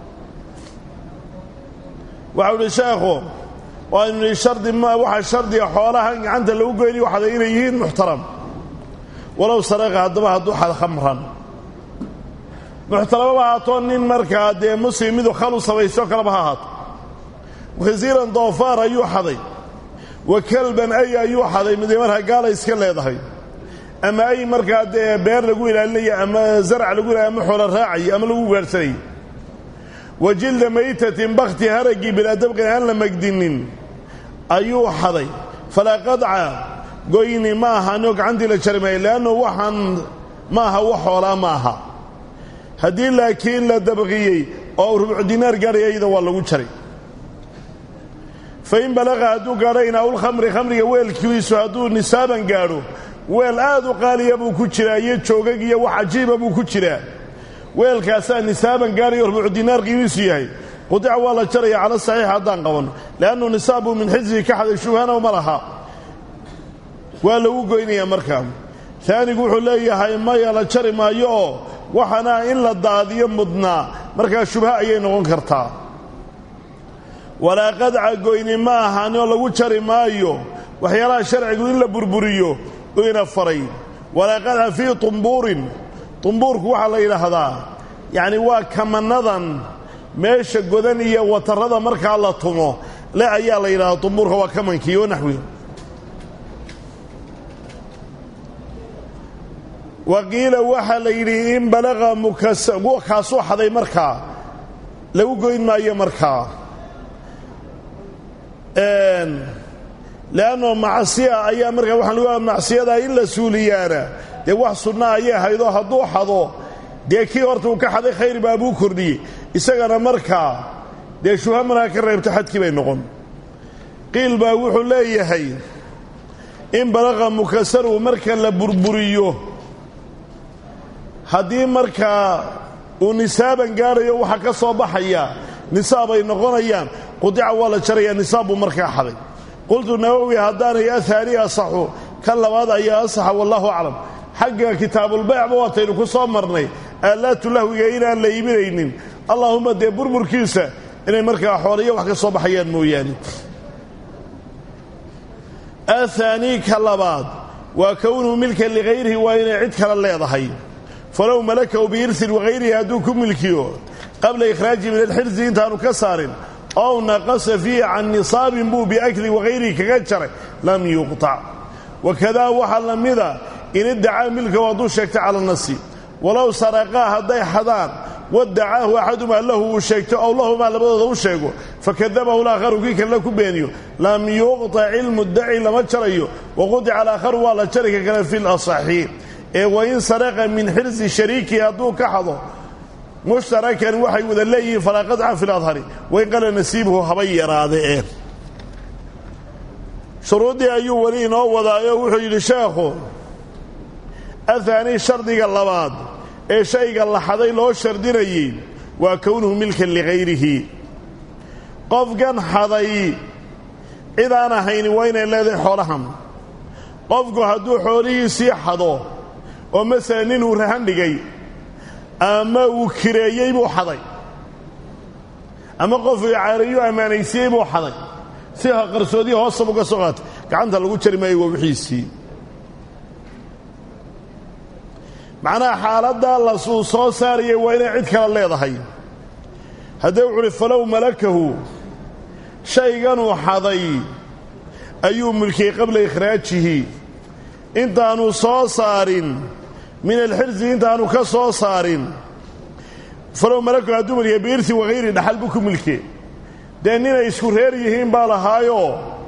waxau idhi sheekhu waaynu nihi shardi ma waxaa shardiga xoolahan gacanta lagu goynayo waxada inay yihiin muxtaram walow saraqa haddaba hadduu xad khamran muxtaramaba haatoo nin markaa dee muslim midu khalu sabaysto kaleba ha ahaato khisiiran doofaar ayuu xaday wa kalban ay ayuu xaday midee markaa gaala iska leedahay ama ay markaa dee beer lagu ilaalinaya ama zarc lagu ilaliy ama xoolo raacaya ama lagu gaadhsanayay wa jilda maytatin bakhti haraggii bilaa dabqin aan la megdinin ayuu xaday falaa qadca goyni ma ahaanoo gacantii la jari maayo leannu waxaan ma aha wax xoolaa ma aha haddii laakiin la dabqiyey oo rubucu dinaar gaadhaya iyada waa lagu jaray fa in balaqa hadduu gaadho inaa'ulkhamri khamriga weelkiisu hadduu nisaaban gaadho weel aad u qaaliya buu ku jiraa iyo joogag iyo wax cajiiba buu ku jiraa weelkaasaa nisaaban gaadhayo rubucu dinaar qiimiisu yahay qudica waa la jaraya cala saxiix haddaan qabanno le'annu nisaabuu min xisbihi ka xaday shubhana ma laha waa lagu goynayaa markaa taanigu wuxuu leeyahay maya la jari maayo oo waxaana in la daadiyo mudnaa markaa shubha ayay noqon kartaa walaa qadca goyni ma ahan oo lagu jari maayo waxyaalaha sharcigu in la burburiyo ina faray walaa qadca fii tumbuurin tumbuurku waxaa la yidhaahdaa yacni waa kamanadan meesha godan iyo watarrada markaa la tumo le ayaa la yidhahdaa tumbuurka waa kamankii oo naxwi wa qiila waxaa la yidhi in balaqa mukas kaasuu xaday markaa lagu goyn maayo markaa leanno macsiya ayaa markaa waxaa lagu macsiyadaa in la suuliyaana dee wax sunna ayay haydoo hadduu xado dee kii horta uu ka xaday khayr baa buu kordhiyey isagana markaa dee shubha markaa ka reebto xadkii bay noqon qiil baa wuxuu leeyahay in balaqa mukasaru marka la burburiyo haddii markaa uu nisaaban gaadhayo waxa ka soo baxaya nisaab ay noqonayaan qudica waa la jarayaa nisaab buu markaa xaday qultu nawowi haddaanay ahaani asaxu kan labaad ayaa asaxa wallahu aclam xagga kitaabulbaycba waataynu ku soo marnay aalaatu lahwiga inaan la iibinaynin allaahumma dee burburkiisa inay markaa xoolayo wax ka soo baxayaan mooyaane ahaanii ka labaad waa kownuhu milkan ligayrihi waa inay cid kale leedahay falow malakahu biirsin wagayrihi hadduu ku milkiyo qabla ikhraajihi min alxirsi intaanu ka saarin ow naqasa fiihi can nisaabin buu biakli wagayrihi kaga jaray lam yuqtac wakadaa waxaa la mida in iddacaa milkahu hadduu sheegto cala nasi walow saraqaa hadday xadaan wadacaahu axadumaa lahu uu sheegto ow lahumaa labadooda u sheego fakadabahu laakharu kii kalena ku beeniyo lam yuqtac ilmuddaci lama jarayo waqudica alaakharu waa la jari ka kale fi lasaxi ee wain saraqa min xirsi shariikihi hadduu ka xado mushtarakan waxay wada leeyihiin falaa qadca fi ladhari wain qala nasiibuhu haba yaraade ee shuruuddii ayuu weli inoo wadaayo wuxuu yidhi sheekhu ahaani shardiga labaad ee shayga la xaday loo shardinayey waa kownuhu milkan ligayrihi qofkan xaday cid aan ahayni waa inay leedahay xoolahan qofku hadduu xoolihiisii xado oo masalan ninuu rahan dhigay ama uu kireeyey buu xaday ama qof icaarayu ammaanaysiiyey buu xaday si qarsoodiya hoosab uga soo qaatay gacanta lagu jari maayo waa wixiisii macnaha xaaladdaa lasuu soo saarayay waa inay cid kale leedahay haddee wuxu uhi falow malakahu shayganuu xaday ayuu mulkiyey qabla ikhraajihi intaanu soo saarin min alxirsi intaanu ka soo saarin falow malakahu hadduu mulkiya biirsi wagayri dhaxal buu ku milke dee ninay isku reer yihiin baa lahaayoo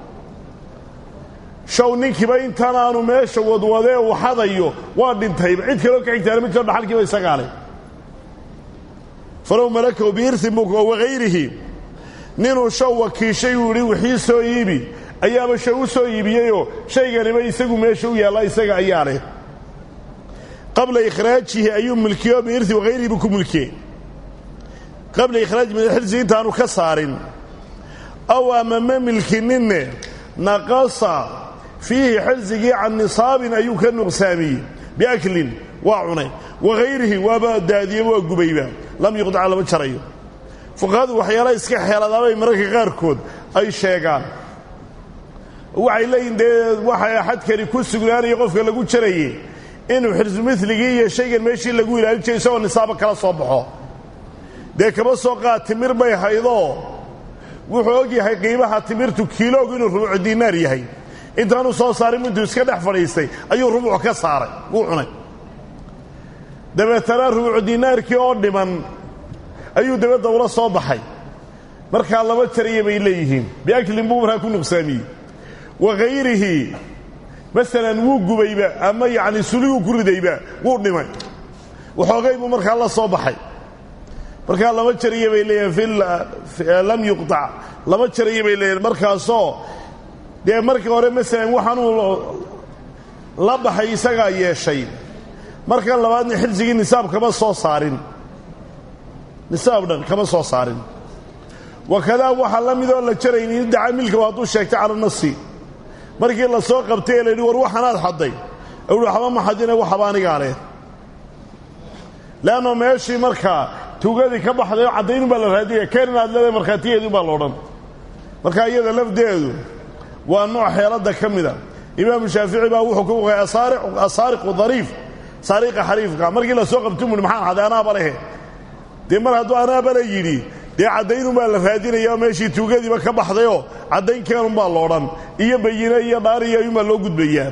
show ninkiiba intaan aanu meesha wadwadee uu xadayo waa dhintayba cid kaloo ka xigtaana ma jiro dhaxalkiiba isagaa leh falow malakahu biirsin buu wagayrihi ninuu show wakiishay uu yidhi wixii soo iibi ayaaba show u soo iibiyeyoo shayganiba isagu meesha u yaalla isaga ayaa leh qabla ikhraajihi ayuu milkiyo biirsi wagayrihi buu ku milkiyey qabla ikhraaji min alxirsi intaanu ka saarin aw ama ma milkininne naqasa fiihi xirsigii can nisaabin ayuu ka nuqsaamiyey biaklin waa cunay wagayrihi waaba daadiyeba waa gubayba lam yuqdaca lama jarayo fuqahadu waxyaala iska xeeladaabay mararka qaarkood ay sheegaan waxay leeyihin dee waxa xadkani ku sugnaanaya qofka lagu jaraye inuu xirsu miligii iyo shaygan meeshii lagu ilaalin jiray isagoo nisaabo kala soo baxo dee kama soo qaad timir bay haydoo wuxuu og yahay qiimaha timirtu kiiloogu inuu rubucu diinaar yahay intaanu soo saarin intuu iska dhex fadhiistay ayuu rubuc ka saaray wuu cunay dabeetana rubucu diinaarkii oo dhiman ayuu dabadda ula soo baxay markaa laba jaraya bay leeyihiin biaklin buu markaa ku nuqsaamiyey wagayrihi masalan wuu gubayba ama yacni suliguu ku ridayba wuu dhimay waxoogay buu markaa la soo baxay markaa lama jariya bay leeyihin lam yuqtac lama jariya bay leeyihin markaasoo dee markii hore masalan waxaanuu la baxay isagaa yeeshay markan labaadna xilsigii nisaab kama soo saarin nisaab dhan kama soo saarin wakadaa waxaa la midoo la jarayni iddaca milka hadduu sheegtay cala nasi markii la soo qabtay ee la yidhi war waxanaad xadday uhi waxba ma xadina waxaba anigaa leh leanno meeshii markaa tuugadii ka baxday oo caddayn baa la raadiyaya keen inaad leedahay markhaatigeedii baa la odhan marka iyada lafdeedu waa nooc xeeladda ka mida imaamu shaafici baa wuxuu ku waqay asaariqu dariif saariqa xariifka markii la soo qabto muhi maxaan xaday anaaba lehe dee mar hadduu anaaba la yidhi dee caddaynunbaa la raadinaya meeshii tuugadiiba ka baxdayoo caddayn keenunbaa la odhan iyo bayine iyo dhaariyo ayuunbaa loo gudbayaa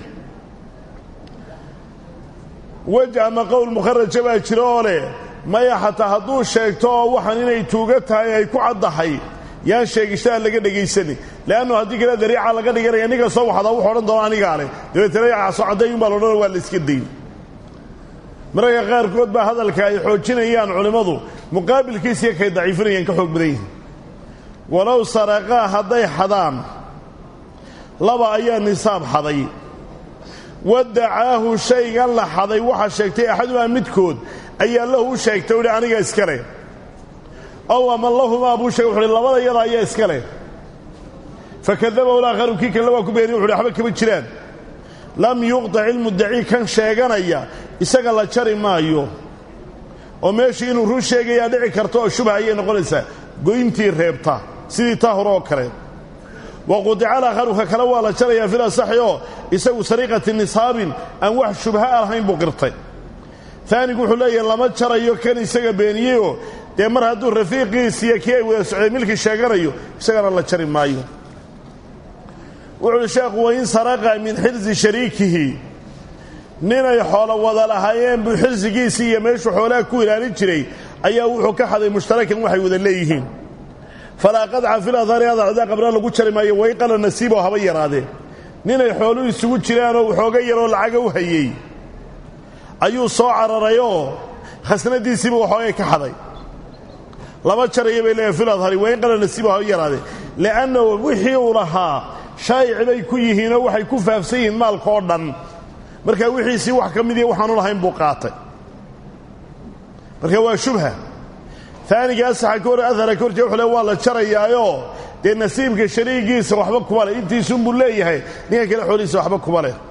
wej ama qowl mukharaja baa jira oo leh maya xataa hadduu sheegto oo waxaan inay tuuga tahay ay ku caddahay yaan sheegishadaa laga dhegaysanin leannu haddii kale dariica laga dhiganaya ninka soo waxdaa wuxu odhan doona anigaa leh dabeetana yacaaso caddaynunbaa la odhana waa la iska dayn mararka qaarkood baa hadalka ay xoojinayaan culimmadu muqaabilkiisiyo kay daciifinayaan ka xoog badan yihin walow saraqaa hadday xadaan laba ayaa nisaab xaday wadacaahu shaygan la xaday waxaa sheegtay axadumaa midkood ayaa lahu u sheegtay uhi aniga iska leh ow ama lahumaa buu sheegay wuxuuhi labada yada ayaa iska leh fakadabahu laakharu kii kalena waa ku beeniy wuxuhi waxba kama jiraan lam yuqdac ilmuddaci kan sheeganaya isaga la jari maayo oo meeshii inuu run sheegayaa dhici karto oo shubha ayay noqonaysaa goyntii reebta sidii taa hore oo kale wa qudica alaakharu ka kale waa la jarayaa fil asaxi oo isagu sariiqati nisaabin aan wax shubha lahayn buu qirtay taanigu wuxuu leeyahay lama jarayo kan isaga beeniyeyoo dee mar hadduu rafiiqiisiiyo kii ay wada socday milki sheeganayo isagana la jari maayo wuxu uhi sheekhu wain saraqa min xirsi shariikihi ninay xoolo wada lahaayeen buu xirsigiisii iyo meeshuu xoolaha ku ilaalin jiray ayaa wuxuu ka xaday mushtarakan waxay wada leeyihiin falaa qadca fil adhari adacdaa qabna lagu jari maayo wayqala nasiiboo haba yaraadee ninay xooluhu isugu jiraanoo waxooga yaroo lacaga u hayey ayuu soo cararayoo khasnadiisiiba waxoogay ka xaday laba jaraya bay leeyahay fil adhari wayqala nasiiboo haba yaraadee li'annahu wixii uu lahaa shaayici bay ku yihiinoo waxay ku faafsan yihiin maalka oo dhan markaa wixiisii wax ka midiya waxaanu lahayn buu qaatay marka waa shubha aaniga asaxa ka hor ahara ka horjee wuxuu le waa la jarayaayoo dee nasiibka shariigiisa waxba kuma leh intiisunbuu leeyahay ninka kale xoolihiisa waxba kuma leh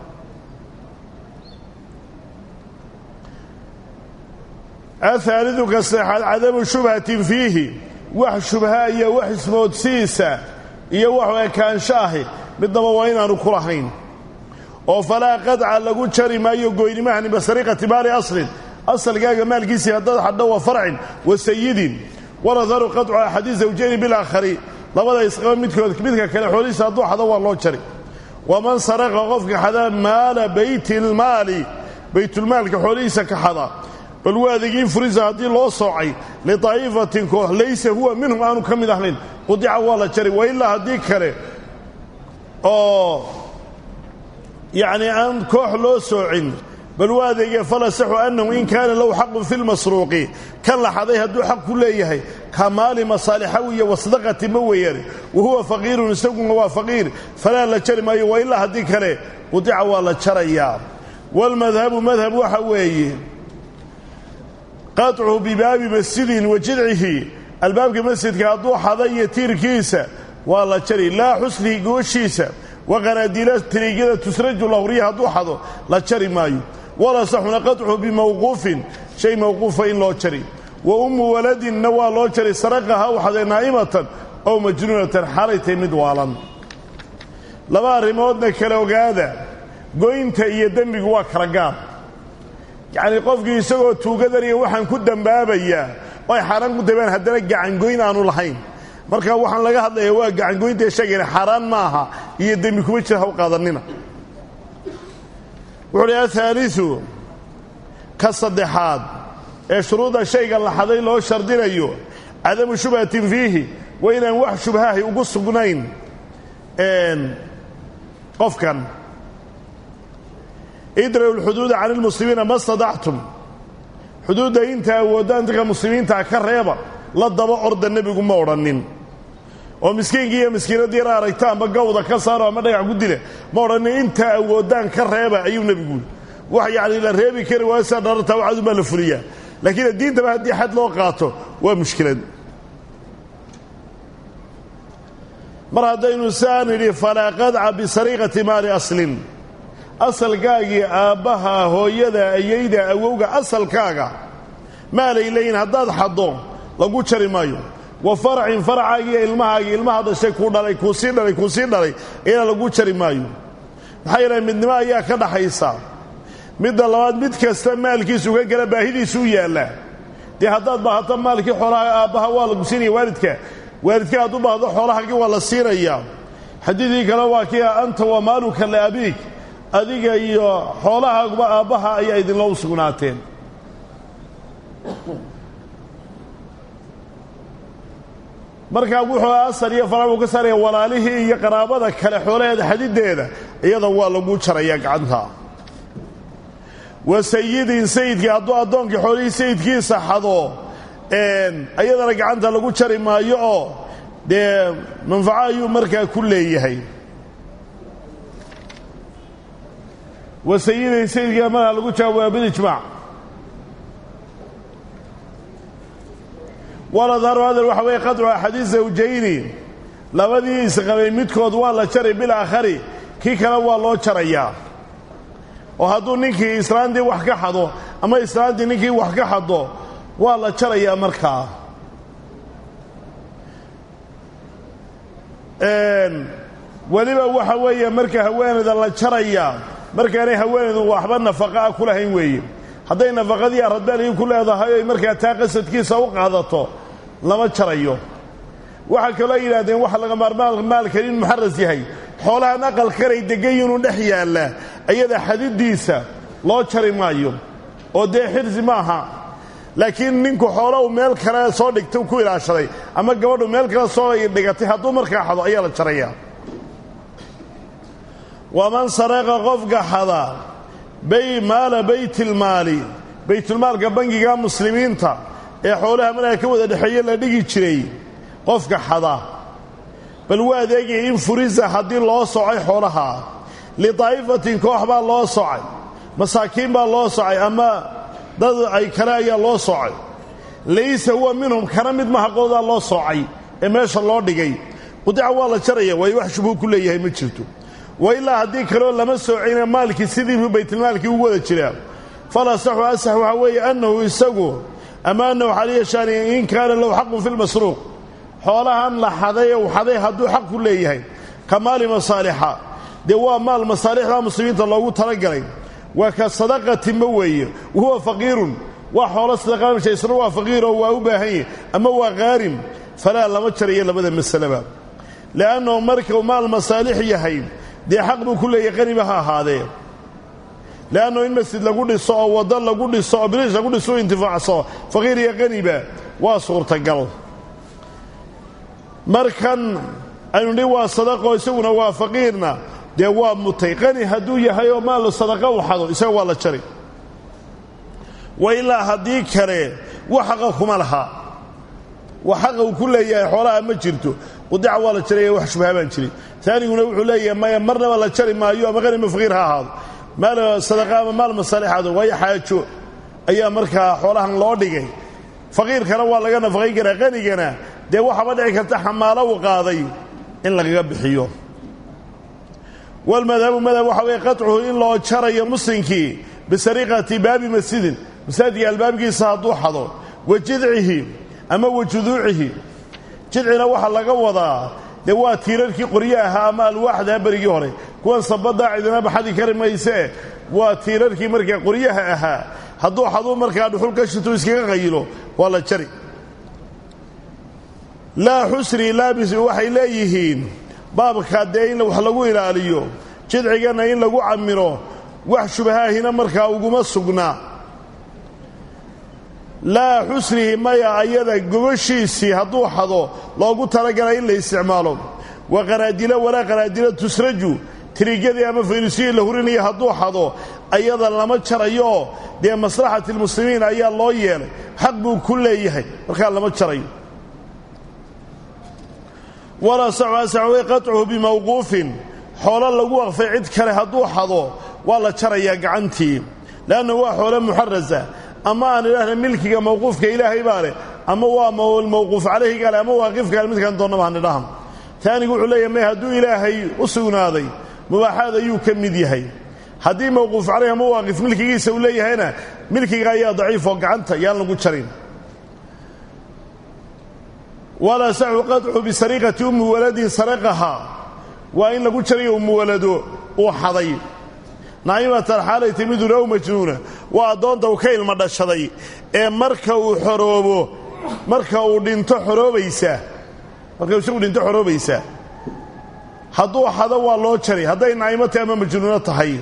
ahaalidu ka saexaad cadamu shubhatin fiihi wax shubha iyo wax ismoodsiisa iyo wax ekaansho ahi midnaba waa inaanu ku lahayn oo falaa qadca lagu jari maayo goynimahan basariqati maali aslin asalkaaga maalkiisii haddaad xadho wa farcin wa sayidin waladharu qadcu axadi zawjayni bilaakhari labada isqaba midkood midka kale xoolihiisa hadduu xado waa loo jari waman saraqa qofka xada maala baytilmaali baytulmaalka xoolihiisa ka xada bal waa adeegiin furisa haddii loo soocay lidaa'ifatin koox laysa huwa minhum aanu ka mid ahayn qudica waa la jari wa ilaa haddii kale oo yacni aan koox loo soocin bal waa adeegee falasaxu annahu in kaana lahu xaqun fi lmasruuqi kan la xaday hadduu xaq ku leeyahay ka maali masaalixaw iyo wasdaqati ma weeyaan wa huwa faqiirun isaguna waa faqiir falaa la jari maayo wa ilaa haddii kale qudica waa la jarayaa waalmadhabu madhab waxa weeye qaطcu bibaabi masjidin wa jidcihi albaabka masjidka hadduu xada iyo tiirkiisa waa la jari laa xusnihi gooshiisa wa qanaadiila tiriigyada tusraju lahurya hadduu xado la jari maayo walasaxuna qaطcu bimawquufin shay mawquufa in loo jari wa ummu waladinna waa loo jari saraqaha u xaday naa'imatan ow majnuunatan xalaytay mid waalan laba arrimoodna kala ogaada goynta iyo dembigu waa kala gaar yacnii qofkii isagoo tuugadaniya waxaan ku dembaabayaa oo ay xaaraan ku dabeen haddana gacangoyn aanu lahayn marka waxaan laga hadlayaa waa gacangoyntae sheegayna xaaraan ma aha iyo dembi kuma jira haw qaadanina wuxuu uhi ahaaliu ka saddexaad ee shuruudda shayga la xaday loo shardinayo cadamu shubhatin fiihi waa inaan wax shubhaahi ugu sugnayn qofkan idra'u lxuduuda cani lmuslimiina ma stadactum xuduudda inta awoodaan dadka muslimiintaa ka reeba la daba orda nebigu ma odhannin oo miskiinkii iyo miskiinadii yara aragta amba gawda ka saaro ama dhagax ku dile ma odhannin intaa awoodaan ka reeba ayuu nebigu wax yacni la reebi kari waayo sidaa dharartaa waxadun baa la fuliyaa laakiin diintaba haddii xad loo qaato waa mushkilad mar haddaynu saan idhi falaa qadca bisariiqati maali aslin asalkaagii aabbaha hooyada ayayda awowga asalkaaga maalay leeyihin haddaad xaddo lagu jari maayo wa faracin faracaagiiyo ilmahaagii ilmaha dhashay kuu dhalay kuu sii dhalay kuu sii dhalay iyana lagu jari maayo maxaa yeelay midnimo ayaa ka dhaxaysa midda labaad mid kasta maalkiisu ka gala baahidiisu u yaalla dee haddaad baahato maalkii xoolaha aabbaha waa lagu siinaya waalidka waalidka hadduu baahdo xoolahaagii waa la siinayaa xadiidkii kale waa kii anta wa maaluka liabiig adiga iyo xoolahaaguba aabbaha ayaa idinla u sugnaateen markaa wuxuu asar iyo farac uu ka saaraya walaalihii iyo qaraabada kale xoolaheeda xadideeda iyada waa lagu jarayaa gacanta wa sayidin sayidkii hadduu addoonkii xoolihii sayidkiisa xado iyadana gacanta lagu jari maayo oo dee manfaco ayuu markaa ku leeyahay wa sayidin sayidkii markaa lagu jara waa bilijmaac waladharu hadal waxa weeye qadcu axadiis zawjayni labadii isqabay midkood waa la jaray bilaakhari kii kale waa loo jarayaa oo hadduu ninkii islaantii wax ka xado ama islaantii ninkii wax ka xado waa la jarayaa markaa weliba waxa weeye marka haweenayda la jarayaa markaanay haweenaydu waxba nafaqaa ku lahayn weeye hadday nafaqadii aradbaalii ku leedahay oy markaa taa qasadkiisa u qaadato lama jarayo waxaa kaloo yidhahdeen waxa laga maarmaan maalkan in muxaras yahay xoolahan aqalkanay degan inuu dhex yaalla ayada xadidiisa loo jari maayo oo dee xirsi maaha laakiin ninku xoolo uu meel kale soo dhigtay ku ilaashaday ama gabadhu meel kale soo dhigatay hadduu markaa xado ayaa la jarayaa waman saraqa qofka xada bay maala baytilmaali baytulmaalka bangiga muslimiinta ee xoolaha markaa ka wada dhexeeye la dhigi jiray qofka xada bal waa adeegaya in furisa haddii loo socay xoolaha lidaa'ifatin koox baa loo socay masaakiin baa loo socay ama dad ay kale ayaa loo socay laysa huwa minhum kana mid mahaqoodaa loo soocay ee meesha loo dhigay qudica waa la jaraya waayo wax shubuu ku leeyahay ma jirto wa ilaa haddii kaleo lama soocayna maalkii sidiibu baytulmaalkii ugu wada jiraa falasaxu asax waxaa weeye annahu isagu ama annahu xaliyashaani in kaana lahu xaqun fi lmasruuq xoolahan la xaday u xaday hadduu xaq ku leeyahay ka maali masaalixa dee waa maal masaalixda muslimiinta loogu talagalay waa ka sadaqatinba weeye wahuwa faqiirun waa xoolo sadaqaamsha isna waa faqiiroo waa u baahan yahy ama waa qaarim falaa lama jarayo labada masaleba li'annahu markuu maal masaalix yahay dee xaq buu ku leeyahay qaniba ha ahaadee le'annahu in masjid lagu dhiso oo waddo lagu dhiso oo biriish lagu dhiso u intifaacso faqiir iyo qaniba waa suurtagal markan aynu dhi waa sadaqo isaguna waa faqiirna dee waa mutay qani hadduu yahay oo maal sadaqa u xado isaga waa la jari wa ilaa haddii kale wax xaqa kuma laha wax xaqa uu ku leeyahay xoolaha ma jirto qudica waa la jaraya wax shubha baan jirin taaniguna wuxuu leeyahay maya marnaba la jari maayo ama qani ma faqiir ha ahaado maal sadaqa ama maal masaalixaado waayo xaajo ayaa markaa xoolahan loo dhigay faqiirkana waa laga nafaqayn karaa qanigana dee waxaaba dhici karta xamaalo uu qaaday in lagaga bixiyo walmadhabu madhab waxa weeye qaطcuhu in loo jarayo muslimkii bisariqati baabi masjidin masaajidka albaabkiisa hadduu xado wa jidcihi ama wa juduucihi jidcina waxaa laga wadaa dee waa tiirarkii qoryo ahaa ama alwaaxdaa berigii hore kuwan sabadaa cidina baxadi kari maysee waa tiirarkii markaa qoryaha ahaa hadduu xaduu markaa dhuxul ka shito iskaga qayilo waa la jari laa xusri laabis waxay leeyihiin baabka dee in wax lagu ilaaliyo jidcigana in lagu camiro wax shubahaahina markaa uguma sugnaa laa xusrihi maya ayada gogoshiisii hadduu xado loogu talagalay in la isticmaalo wa qanaadilo walaa qanaadilo tusraju tirigyadii ama faynusyihii la hurinaya hadduu xado ayada lama jarayo dee maslaxati lmuslimiin ayaa loo yeelay xaq buu ku leeyahay markaa lama jarayo walaa saxway qaطcuhu bimawquufin xoolo lagu waqfay cid kale hadduu xado waa la jarayaa gacantii leanna waa xoolo muxarasa ama aan idhaahna milkiga mawquufka ilaahay baa leh ama waa mawquuf calayhiga leh ama waaqifka midkaan doonnaba han idhahan taanigu wuxuu leeyahay may hadduu ilaahay u sugnaaday mubaaxaad ayuu ka mid yahay haddii mawquuf caleyh ama waaqif milkigiisa uu leeyahayna milkiga ayaa daciif oo gacanta yaan lagu jarin walaa saxu qadcu bisariqati ummi waladin saraqaha waa in lagu jarayo ummu walado uu xaday naa'imatan xaalay timiduna ow majnuuna waa addoonta uu ka ilma dhashaday ee marka uu xoroobo marka uu dhinto xoroobaysa marka uu isagu dhinto xoroobaysa hadduu xado waa loo jari hadday naa'imo tahay ama majnuuno tahay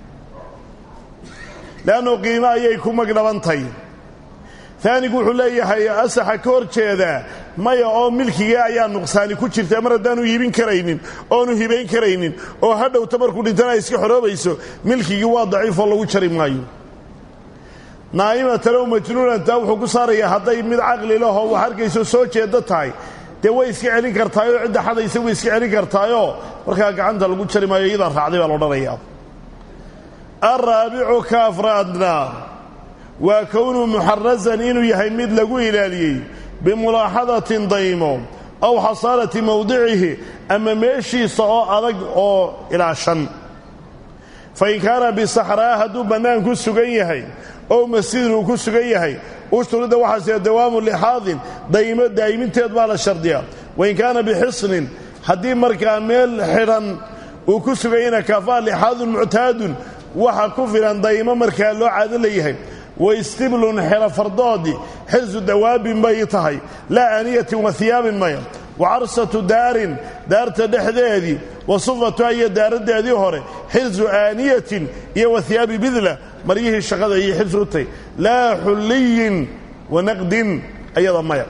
le'annu qiimo ayay ku magdhabantahy taanigu wuxuu leeyahay asaxa ka hor jeedaa maya oo milkiga ayaa nuqsaani ku jirta mar haddaanu iibin karaynin oonu hibayn karaynin oo hadhowta markuu dhintana ay iska xoroobayso milkigii waa daciifoo lagu jari maayo naa'imatan ow majnuunanta wuxuu ku saarayaa hadday mid caqli lahoo wax arkayso soo jeeddo tahay dee way iska celin kartaayoo cidda xadaysa way iska celin kartaayoo markaa gacanta lagu jari maayo iyadaa raacday baa loodhanayaa alraabicu ka afraadna waa kownuu muxarasan inuu yahay mid lagu ilaaliyey bimulaaxadatin daymo aw xasaalati mowdicihi ama meeshiisa oo adag oo ilaashan fain kaana bisaxraa hadduu bannaan ku sugan yahay ow masjidin uu ku sugan yahay ushturida waxaase dawaamu lixaadin daymo daa'iminteed baa la shardiyaa wain kaana bixisnin haddii markaa meel xidhan uu ku sugan yahayna kafaa lixaadun muctaadun waxa ku filan daymo markaa loo caado leeyahay waistiblun xelo fardoodii xirsu dawaabin bay tahay laa aaniyatin wa hiyaabin maya wa carsatu daarin daarta dhexdeedii wa sufatuha iyo daaraddeedii hore xirsu aaniyatin iyo wa hiyaabi bidla maryihii shaqada iyo xirsu u tahy laa xulliyin wa naqdin ayada maya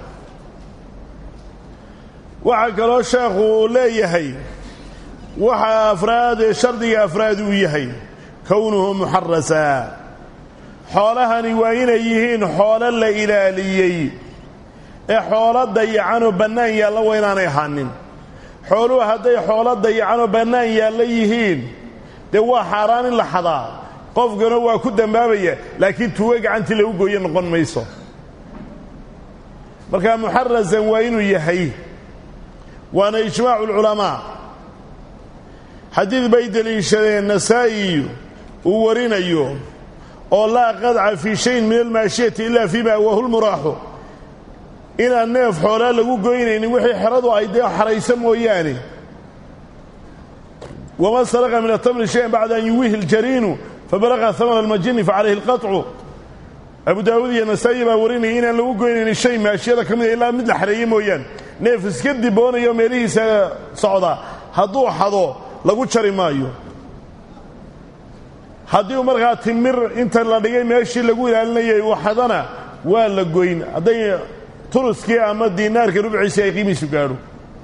waxaa kaloo sheekhu uu leeyahay waxa afraad ee shardiga afraad uu yahay kownuhu muxarasa xoolahani waa inay yihiin xoolo la ilaaliyey ee xoolo dayacanoo bannaan yaalla waa inaanay ahaanin xooluhu hadday xoolo dayacanoo bannaan yaalla yihiin dee waa xaaraan in la xadaa qofkana waa ku dambaabaya laakiin tuugo gacantii lagu gooye noqon mayso marka muxarasan waa inuu yahay waana ijmaacu alculamaa xadiid bay deliishadeen nasaa'iyu uu warinayo oo laa qadca fii shayin min almaashiyati ila fii ma awaahu lmuraaxu inaan neef xoolaa lagu goynaynin wixii xeradu ay dee xaraysa mooyaane waman saraqa min atamri shayan bacda an yuwihi ljariinu fabalaqa hamana almajini facalayhi alqaطcu abu daawuud iyo nasaa'i baa warinaya inaan lagu goynaynin shay maashiyada ka mida ilaa mid la xareeye mooyaane neef iska diboonayo meelihiisa socda hadduu xado lagu jari maayo haddii uu markaa timir inta la dhigay meeshii lagu ilaalinayay uu xadana waa la goyn hadday turuskii ama diinaarka rubciisii ay qiimiisu gaadho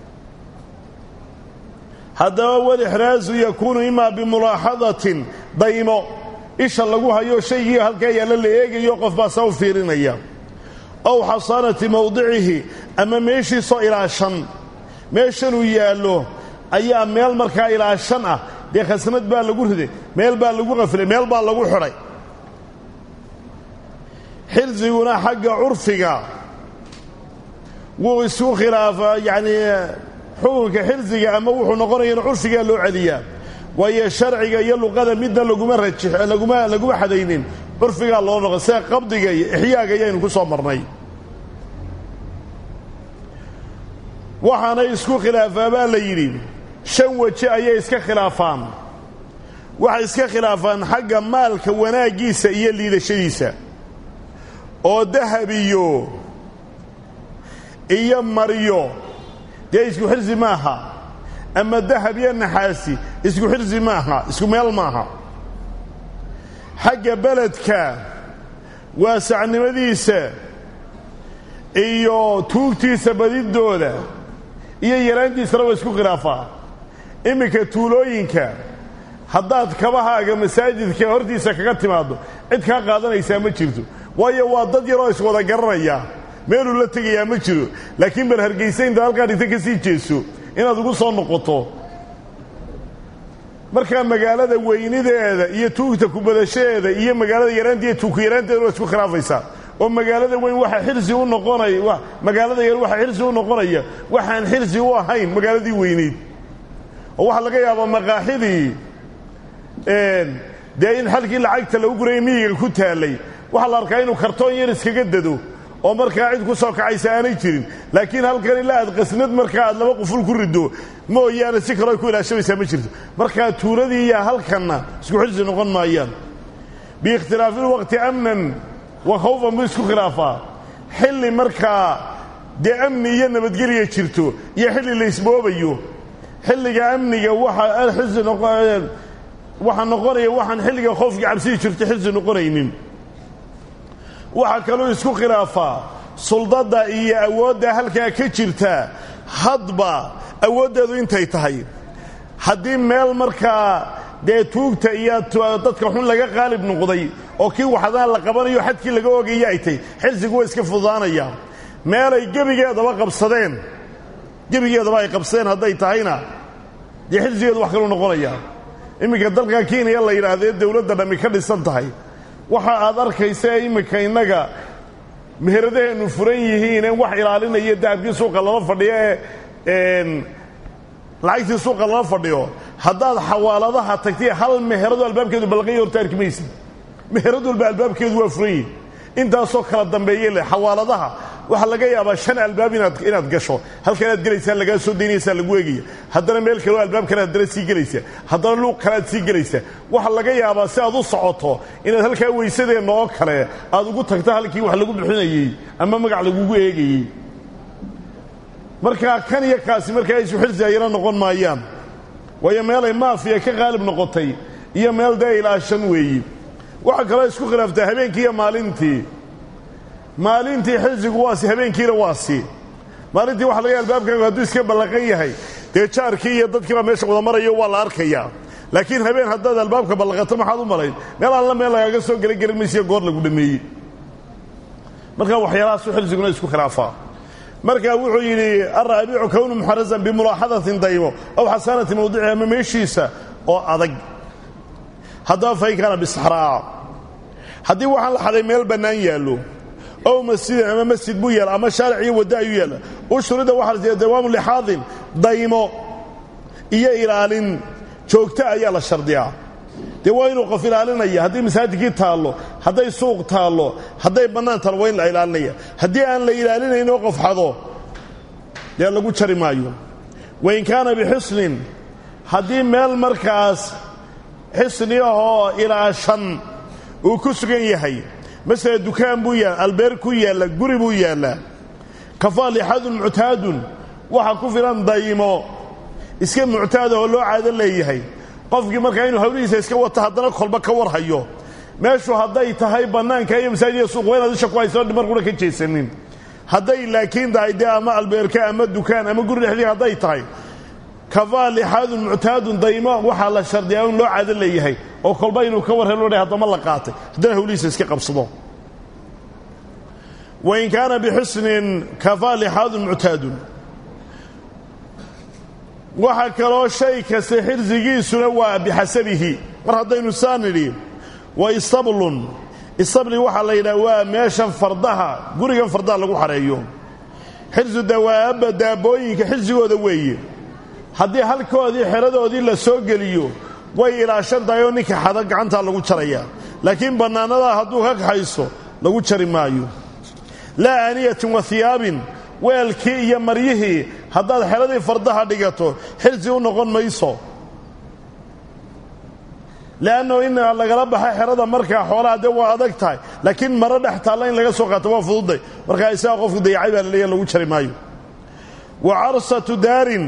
haddaba walixraasu yakuunu imaa bimulaaxadatin daymo isha lagu hayo shaygii halkaa yaalla la eegayo qof baa saa u fiirinaya ow xasaanati mowdicihi ama meeshiisoo ilaashan meeshanuu yaallo ayaa meel markaa ilaashan ah dee khasnad baa lagu riday meel baa lagu qafilay meel baa lagu xidhay xirsiguna xagga curfiga wuu isku khilaafaa yacnii xukunka xirsiga ama wuxuu noqonaya in curfigaa loo celiyaa waayo sharciga iyo luqada midna laguma rajix laguma laguma xadaynin curfigaa loo noqo sida qabdiga iyo ixyaaga ayaynu ku soo marnay waxaanay isku khilaafaa baa la yidhi shan weji ayay iska khilaafaan waxay iska khilaafaan xagga maalka wanaaggiisa iyo liidashadiisa oo dahab iyo iyo maryo dee isku xirsi maaha ama dahab iyo naxaasi isku xirsi maaha isku meel maaha xagga beledka waasacnimadiisa iyo tuugtiisa badidooda iyo yaraantiisana waa isku khilaafaa iminka tuulooyinka haddaad kabahaaga masaajidka hortiisa kaga timaaddo cid kaa qaadanaysaa ma jirto waayo waa dad yaroo iswada garanaya meeluu la tegayaa ma jiro laakiin bal hargaysa intaad halkaa dhigta ka sii jeeso inaad ugu soo noqoto markaa magaalada weynideeda iyo tuugta kubadashadeeda iyo magaalada yaraanta iyo tuugku yaraanteeda waa isku khilaafaysaa oo magaalada weyn waxa xirsi u noqonaya magaalada yar waxa xirsi u noqonaya waxaan xirsi u ahayn magaaladii weyneyd oo waxaa laga yaabaa maqaaxidii dee in xalkii lacagta lagu guraya miyiga ku taallay waxaa la arkaa inuu kartoon yar iskaga dado oo markaa cid ku soo kacaysa aanay jirin laakiin halkan ilaa aad qasnad markaa aad laba quful ku riddo mooyaane si kaloo ay ku ilaashamaysaa ma jirto markaa tuuladii iyo halkanna isku xilsi noqon maayaan biikhtilaafi lwaqti amnan wa khawfan buu isku khilaafaa xilli markaa dee amni iyo nabadgelya jirto iyo xilli la isboobayo xilliga amniga waxa xilsi waxaa noqonaya waxaan xilliga khoofkii cabsii jirto xilsi noqonaynin waxaa kaloo isku khilaafaa suldadda iyo awoodda halkaa ka jirta hadba awooddeedu intay tahay haddii meel markaa dee tuugta iyo dadka xun laga qaalib noqday oo kii waxdaan la qabanayo xadkii laga ogaya ay tahy xilsigu waa iska fudaanaya meelay gebigeedaba qabsadeen gebigeedaba ay qabsadeen hadday tahayna dee xilsigeedu wax kaluu noqonaya iminka dalka kenya la yidhaahdee dawladda dhammi ka dhisan tahay waxa aad arkaysa iminka innaga meheradaheennu furan yihiine wax ilaalinaya dahabkii suuqa lala fadhiyo ee lacagtii suuqa lala fadhiyo haddaad xawaaladaha tagtay hal meherado albaabkeedu balaqanya horta arki maysa meherad walba albaabkeedu waa furan yihi intaasoo kala dambeeye leh xawaaladaha waxaa laga yaabaa shan albaab inaad inaad gasho halka inaad gelaysaa lagaa soo daynaysaa lagu eegaya haddana meel kaleo albaab kale haddana sii gelaysa haddana luuq kale aad sii gelaysa waxaa laga yaabaa si aad u socoto inaad halkaa weysadeenna oo kale aad ugu tagto halkii wax lagu bixinayey ama magac lagugu eegayey markaa kan iyo kaasi markaa isu xilsiayana noqon maayaan waayo meelay maafiya ka qaalib noqotay iyo meel dee ilaashan weeyi waxaa kaloo isku khilaaftaa habeenkii iyo maalintii maalintii xilsigu waasi habeenkiina waasi maalintii waxa laga albaabkaagu hadduu iska ballaqan yahay dee jaarkii iyo dadkiibaa meesha wada marayo waa la arkayaa laakiin habeen haddaad albaabka ballaqato maxaad u malayn meel alla meel lagaaga soo gela gelin maysiyo goor lagu dhameeyey markaa waxyaalahaasuu xilsiguna isku khilaafaa markaa wuxuu yidhi alraabicu kownu muxarazan bimulaaxadatin daymo aw xasaanati mawdicihi ama meeshiisa oo adag haddaba fain kaana bisaxraa haddii waxaan la xaday meel bannaan yaallo ow masjidin ama masjid buu yaala ama shaaric iyo wadda ayuu yaalla ushurida waxaa la siiya dawaamu lixaadin daymo iyo ilaalin joogto ayaa la shardiyaa dee waa inuu qof ilaalinaya haddii masaajidkii taallo hadday suuq taallo hadday bannaan taallo waa in la ilaalinaya haddii aan la ilaalinayn oo qof xado dee lagu jari maayo wain kaana bixisnin haddii meel markaas xisni ahoo ilaa shan uu ku sugan yahay masala dukaan buu yaalla albeer ku yaalla guri buu yaallaa kafaa lixadun muctaadun waxa ku filan daymo iska muctaad ahoo loo caado leeyahay qofkii markaa inuu hawlihiisa iska wato haddana kolba ka war hayo meeshu hadday tahay bannaanka iyo masaajidya suuq waa inaad isha ku hayso dhimar kuna ka jeesanin hadday laakiin tahay dee ama albeerka ama dukaan ama guri dhexdii hadday tahay kafaa lixaadun muctaadun daymo waxaa la shardiyaa in loo caado leeyahay oo kolba inuu ka war helo haddama la qaatay haddana hawlihiisa iska qabsado wain kaana bixusnin kafaa lixaadun muctaadun waxaa kaloo shay kasta xirsigiisuna waa bixasabihi mar haddaynu saa nidhi wa istablun istabli waxaa la yidhaha waa meeshan fardaha gurigan fardaha lagu xareeyo xirsu dawaaba daabooyinka xirsigooda weeye haddii halkoodii xeradoodii la soo geliyo way ilaashan tahay oo ninka xada gacantaa lagu jaraya laakiin bannaanadaa hadduu ka kaxayso lagu jari maayo laa aaniyatin wa hiyaabin weelkii iyo maryihii haddaad xeradii fardaha dhigato xirsi u noqon mayso le'anno in lagala baxa xerada markaa xoolaha dee waa adag tahay laakiin maro dhex taalla in laga soo qaato waa fududay markaa isagaa qofku dayacay baa laleeya lagu jari maayo wa carsatu daarin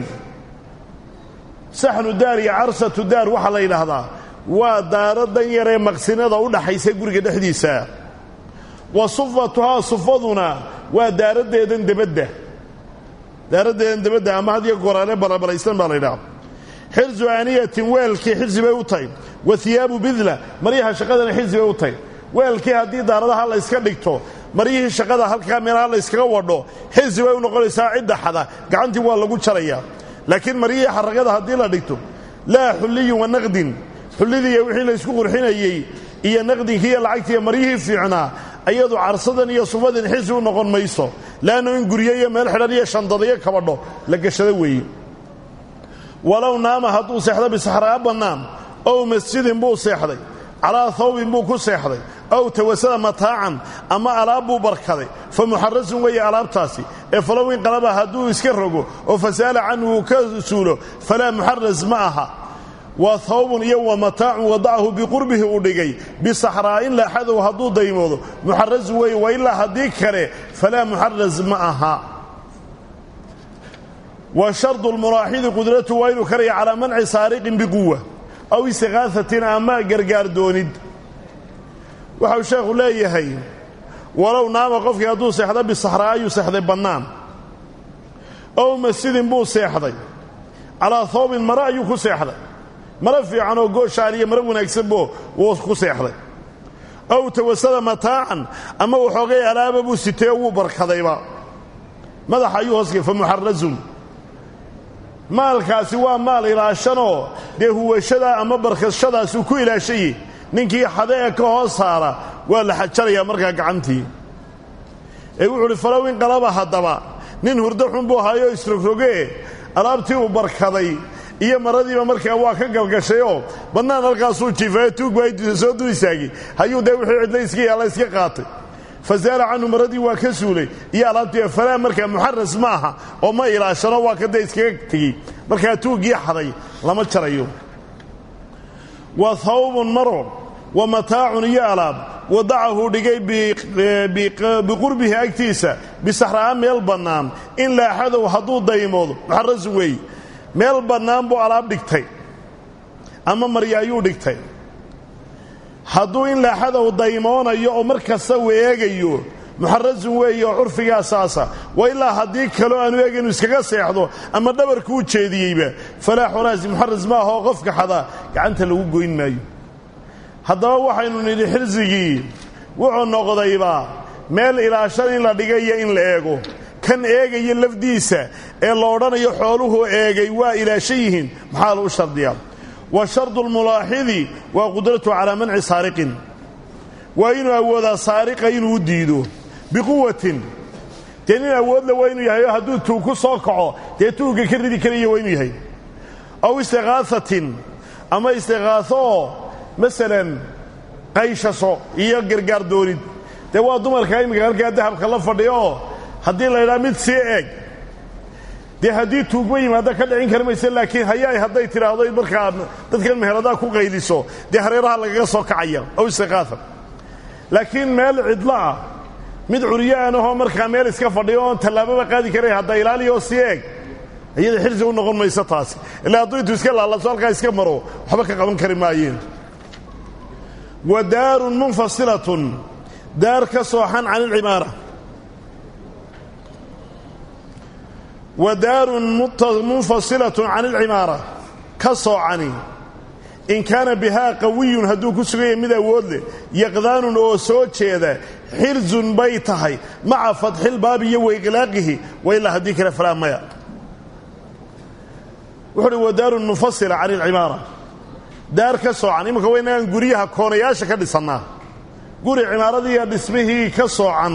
saxnu daar iyo carsatu daar waxaa la yidhaahdaa waa daaro dan yaree maqsinada u dhaxaysa guriga dhexdiisa wa sufatuhaa sufaduna waa daaraddeedan debadda daaraddeedan debadda ama had iyo goraane balabalaysan baa la ydhaha xirsu aaniyatin weelkii xirsi bay u tahay wa hiyaabu bidla maryaha shaqadana xirsi bay u tahay weelkii haddii daaradaha la yska dhigto maryihii shaqada halkaa meelaha la yskaga wadho xirsi bay u noqonaysaa cidda xada gacantii waa lagu jarayaa laakiin maryihii xaragada haddii la dhigto laa xulliyin wa naqdin xullidiiyo wixii la ysku qurxinayey iyo naqdinkii iyo lacagtiiyo maryihii fiicnaa ayadu carsadan iyo sufadan xisi u noqon mayso leannu in guryo iyo meel xidhan iyo shandadayo kabadho la gashado weeye walow naama hadduu seexdo bisaxraa bannaan ow masjidin buu seexday calaa hawbin buu ku seexday ow tawasada mataacan ama alaab buu barkaday fa muxarasun weeye alaabtaasi ee falow inqalaba hadduu iska rogo oo fasaala canhu uu ka suulo falaa muxaras ma aha waa hawbun iyo wa mataacun wadacahu biqurbihi uu dhigay bisaxraa'in laaxadow hadduu daymoodo muxarasun weeye wa ilaa haddii kale falaa muxaras ma aha wa shardu lmuraaxidi qudratu waa inuu karaya calaa manci saariqin biquwa aw istiqaahatin ama gargaar doonid waxau sheekhu leeyahay walow naama qofkii hadduu seexda bisaxraa ayuu seexday bannaan ow masjidin buu seexday calaa hoobin mare ayuu ku seexday mare fiican oo gooshaan iyo mare wanaagsanbo wuu ku seexday ow tawasada mataacan ama waxoogay alaaba buu sitay oo wuu barkadayba madaxa ayuu hoosgay fa muxarasun maalkaasi waa maal ilaashanoo dee huwashadaa ama barkashadaasuu ku ilaashaye ninkii xade ee ka hoos saara waa la xajarayaa markaa gacantii ee wuxuu uhi falow inqalaba haddaba nin hurdo xun buu haayoo isrogrogee alaabtii uu barkaday iyo maradiiba markaa waa ka galgashayoo bannaan halkaasuu jiifayo tuug baa soo du istaagay hayuu dee wixii cidla iska yaalla iska qaatay fasaala canhu maradii waa ka suulay iyo alaabtii falaa markaa muxaras ma aha oo ma ilaashano waa ka dee iskaga tegey markaa tuuggii xaday lama jarayo wa hawbun maro wa mataacun iyo alaab wadacahu dhigay biqurbihi agtiisa bisaxra'a meel bannaan in laaxadow hadduu daymoodo muxarasun weeye meel bannaan buu alaab dhigtay ama marya ayuu dhigtay hadduu in laaxadow daymoonayo oo mar kasta uu eegayo muxarasun weeye oo curfigaa saasa wa ilaa haddii kaloo aanu eega inuu iskaga seexdo ama dhabarku u jeediyeyba falaa xolaasi muxaras ma aha oo qofka xadaa gacanta lagu goyn maayo haddaba waxaynu nidhi xirsigii wuxuu noqdayba meel ilaashan in la dhigayo in la eego kan eegaya lafdiisa ee la odhanayo xooluhu eegay waa ilaashan yihiin maxaa lagu shardiyaa wa shardu lmulaaxidi waa qudratu calaa manci saariqin waa inuu awoodaa saariqa inuu u diido biquwatin dee nin awoodle waa inuu yahay oo hadduu tuug ku soo kaco dee tuugga ka ridi karaya waa inuu yahay aw istiqaahatin ama istiqaaho oo masalan qayshaso iyo gargaar doonid dee waa dumarka iminka halkaa dahabka la fadhiyo oo haddii la ydhaha mid sii eeg dee haddii tuugma yimaado ka dhicin kari mayse laakiin hayaay hadday tidhaahdo markaa dadkan meheradaha ku qayliso dee hareeraha lagaga soo kacaya aw istiqaaha laakiin meel cidlo ah mid curyaaan ahoo markaa meel iska fadhiyo oon tallaababa qaadi karayn hadda ilaaliya oo sii eeg iyada xirsi u noqon mayso taasi ilaa hadduu intuu iska laalaso halkaa iska maro waxba ka qaban kari maayeen wa daarun munfasilatun daar ka sooxan can ilcimaara wa daarun munfasilatun can ilcimaara ka soocani in kaana bihaa qawiyun hadduu ku sugan yahay mid awood leh yaqdaanun oo soo jeeda xirzun bay tahay maca fatxilbaabi iyo waiqlaaqihi wa ilaa haddii kale falaa maya wuxu uhi wa daarun munfasila can ilcimaara daar ka soocan iminka waa inagaan guryaha koonayaasha ka dhisannaa guri cimaaradiiyo dhismihii ka soocan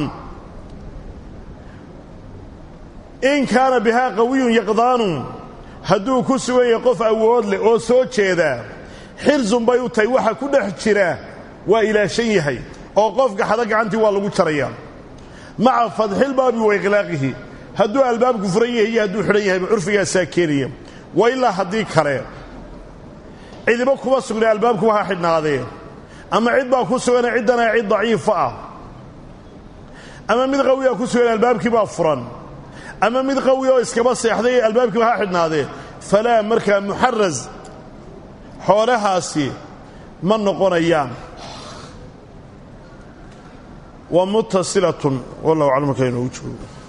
in kaana bihaa qawiyun yaqdaanun hadduu ku sugan yahay qof awood leh oo soo jeedaa xirzun bay u tahay waxa ku dhex jira waa ilaashan yahay oo qofka xada gacantii waa lagu jarayaa maca fadxilbaabi wa iqlaaqihi hadduu albaabku furan yahay iyo hadduu xidhan yahayba curfigaasaa keenaya wa ilaa haddii kale cidiba kuma sugnay albaabku ha xidhnaadee ama cid baa ku sugan ciddana cid daciifa ah ama mid qawiya ku sugan albaabkii baa furan ama mid qawi oo iskaba seexday albaabkiiba ha xidhnaadee falaa markaa muxaras xoolahaasi ma noqonayaan wa mutasilatun wallahu aclam markaa inoogu joogo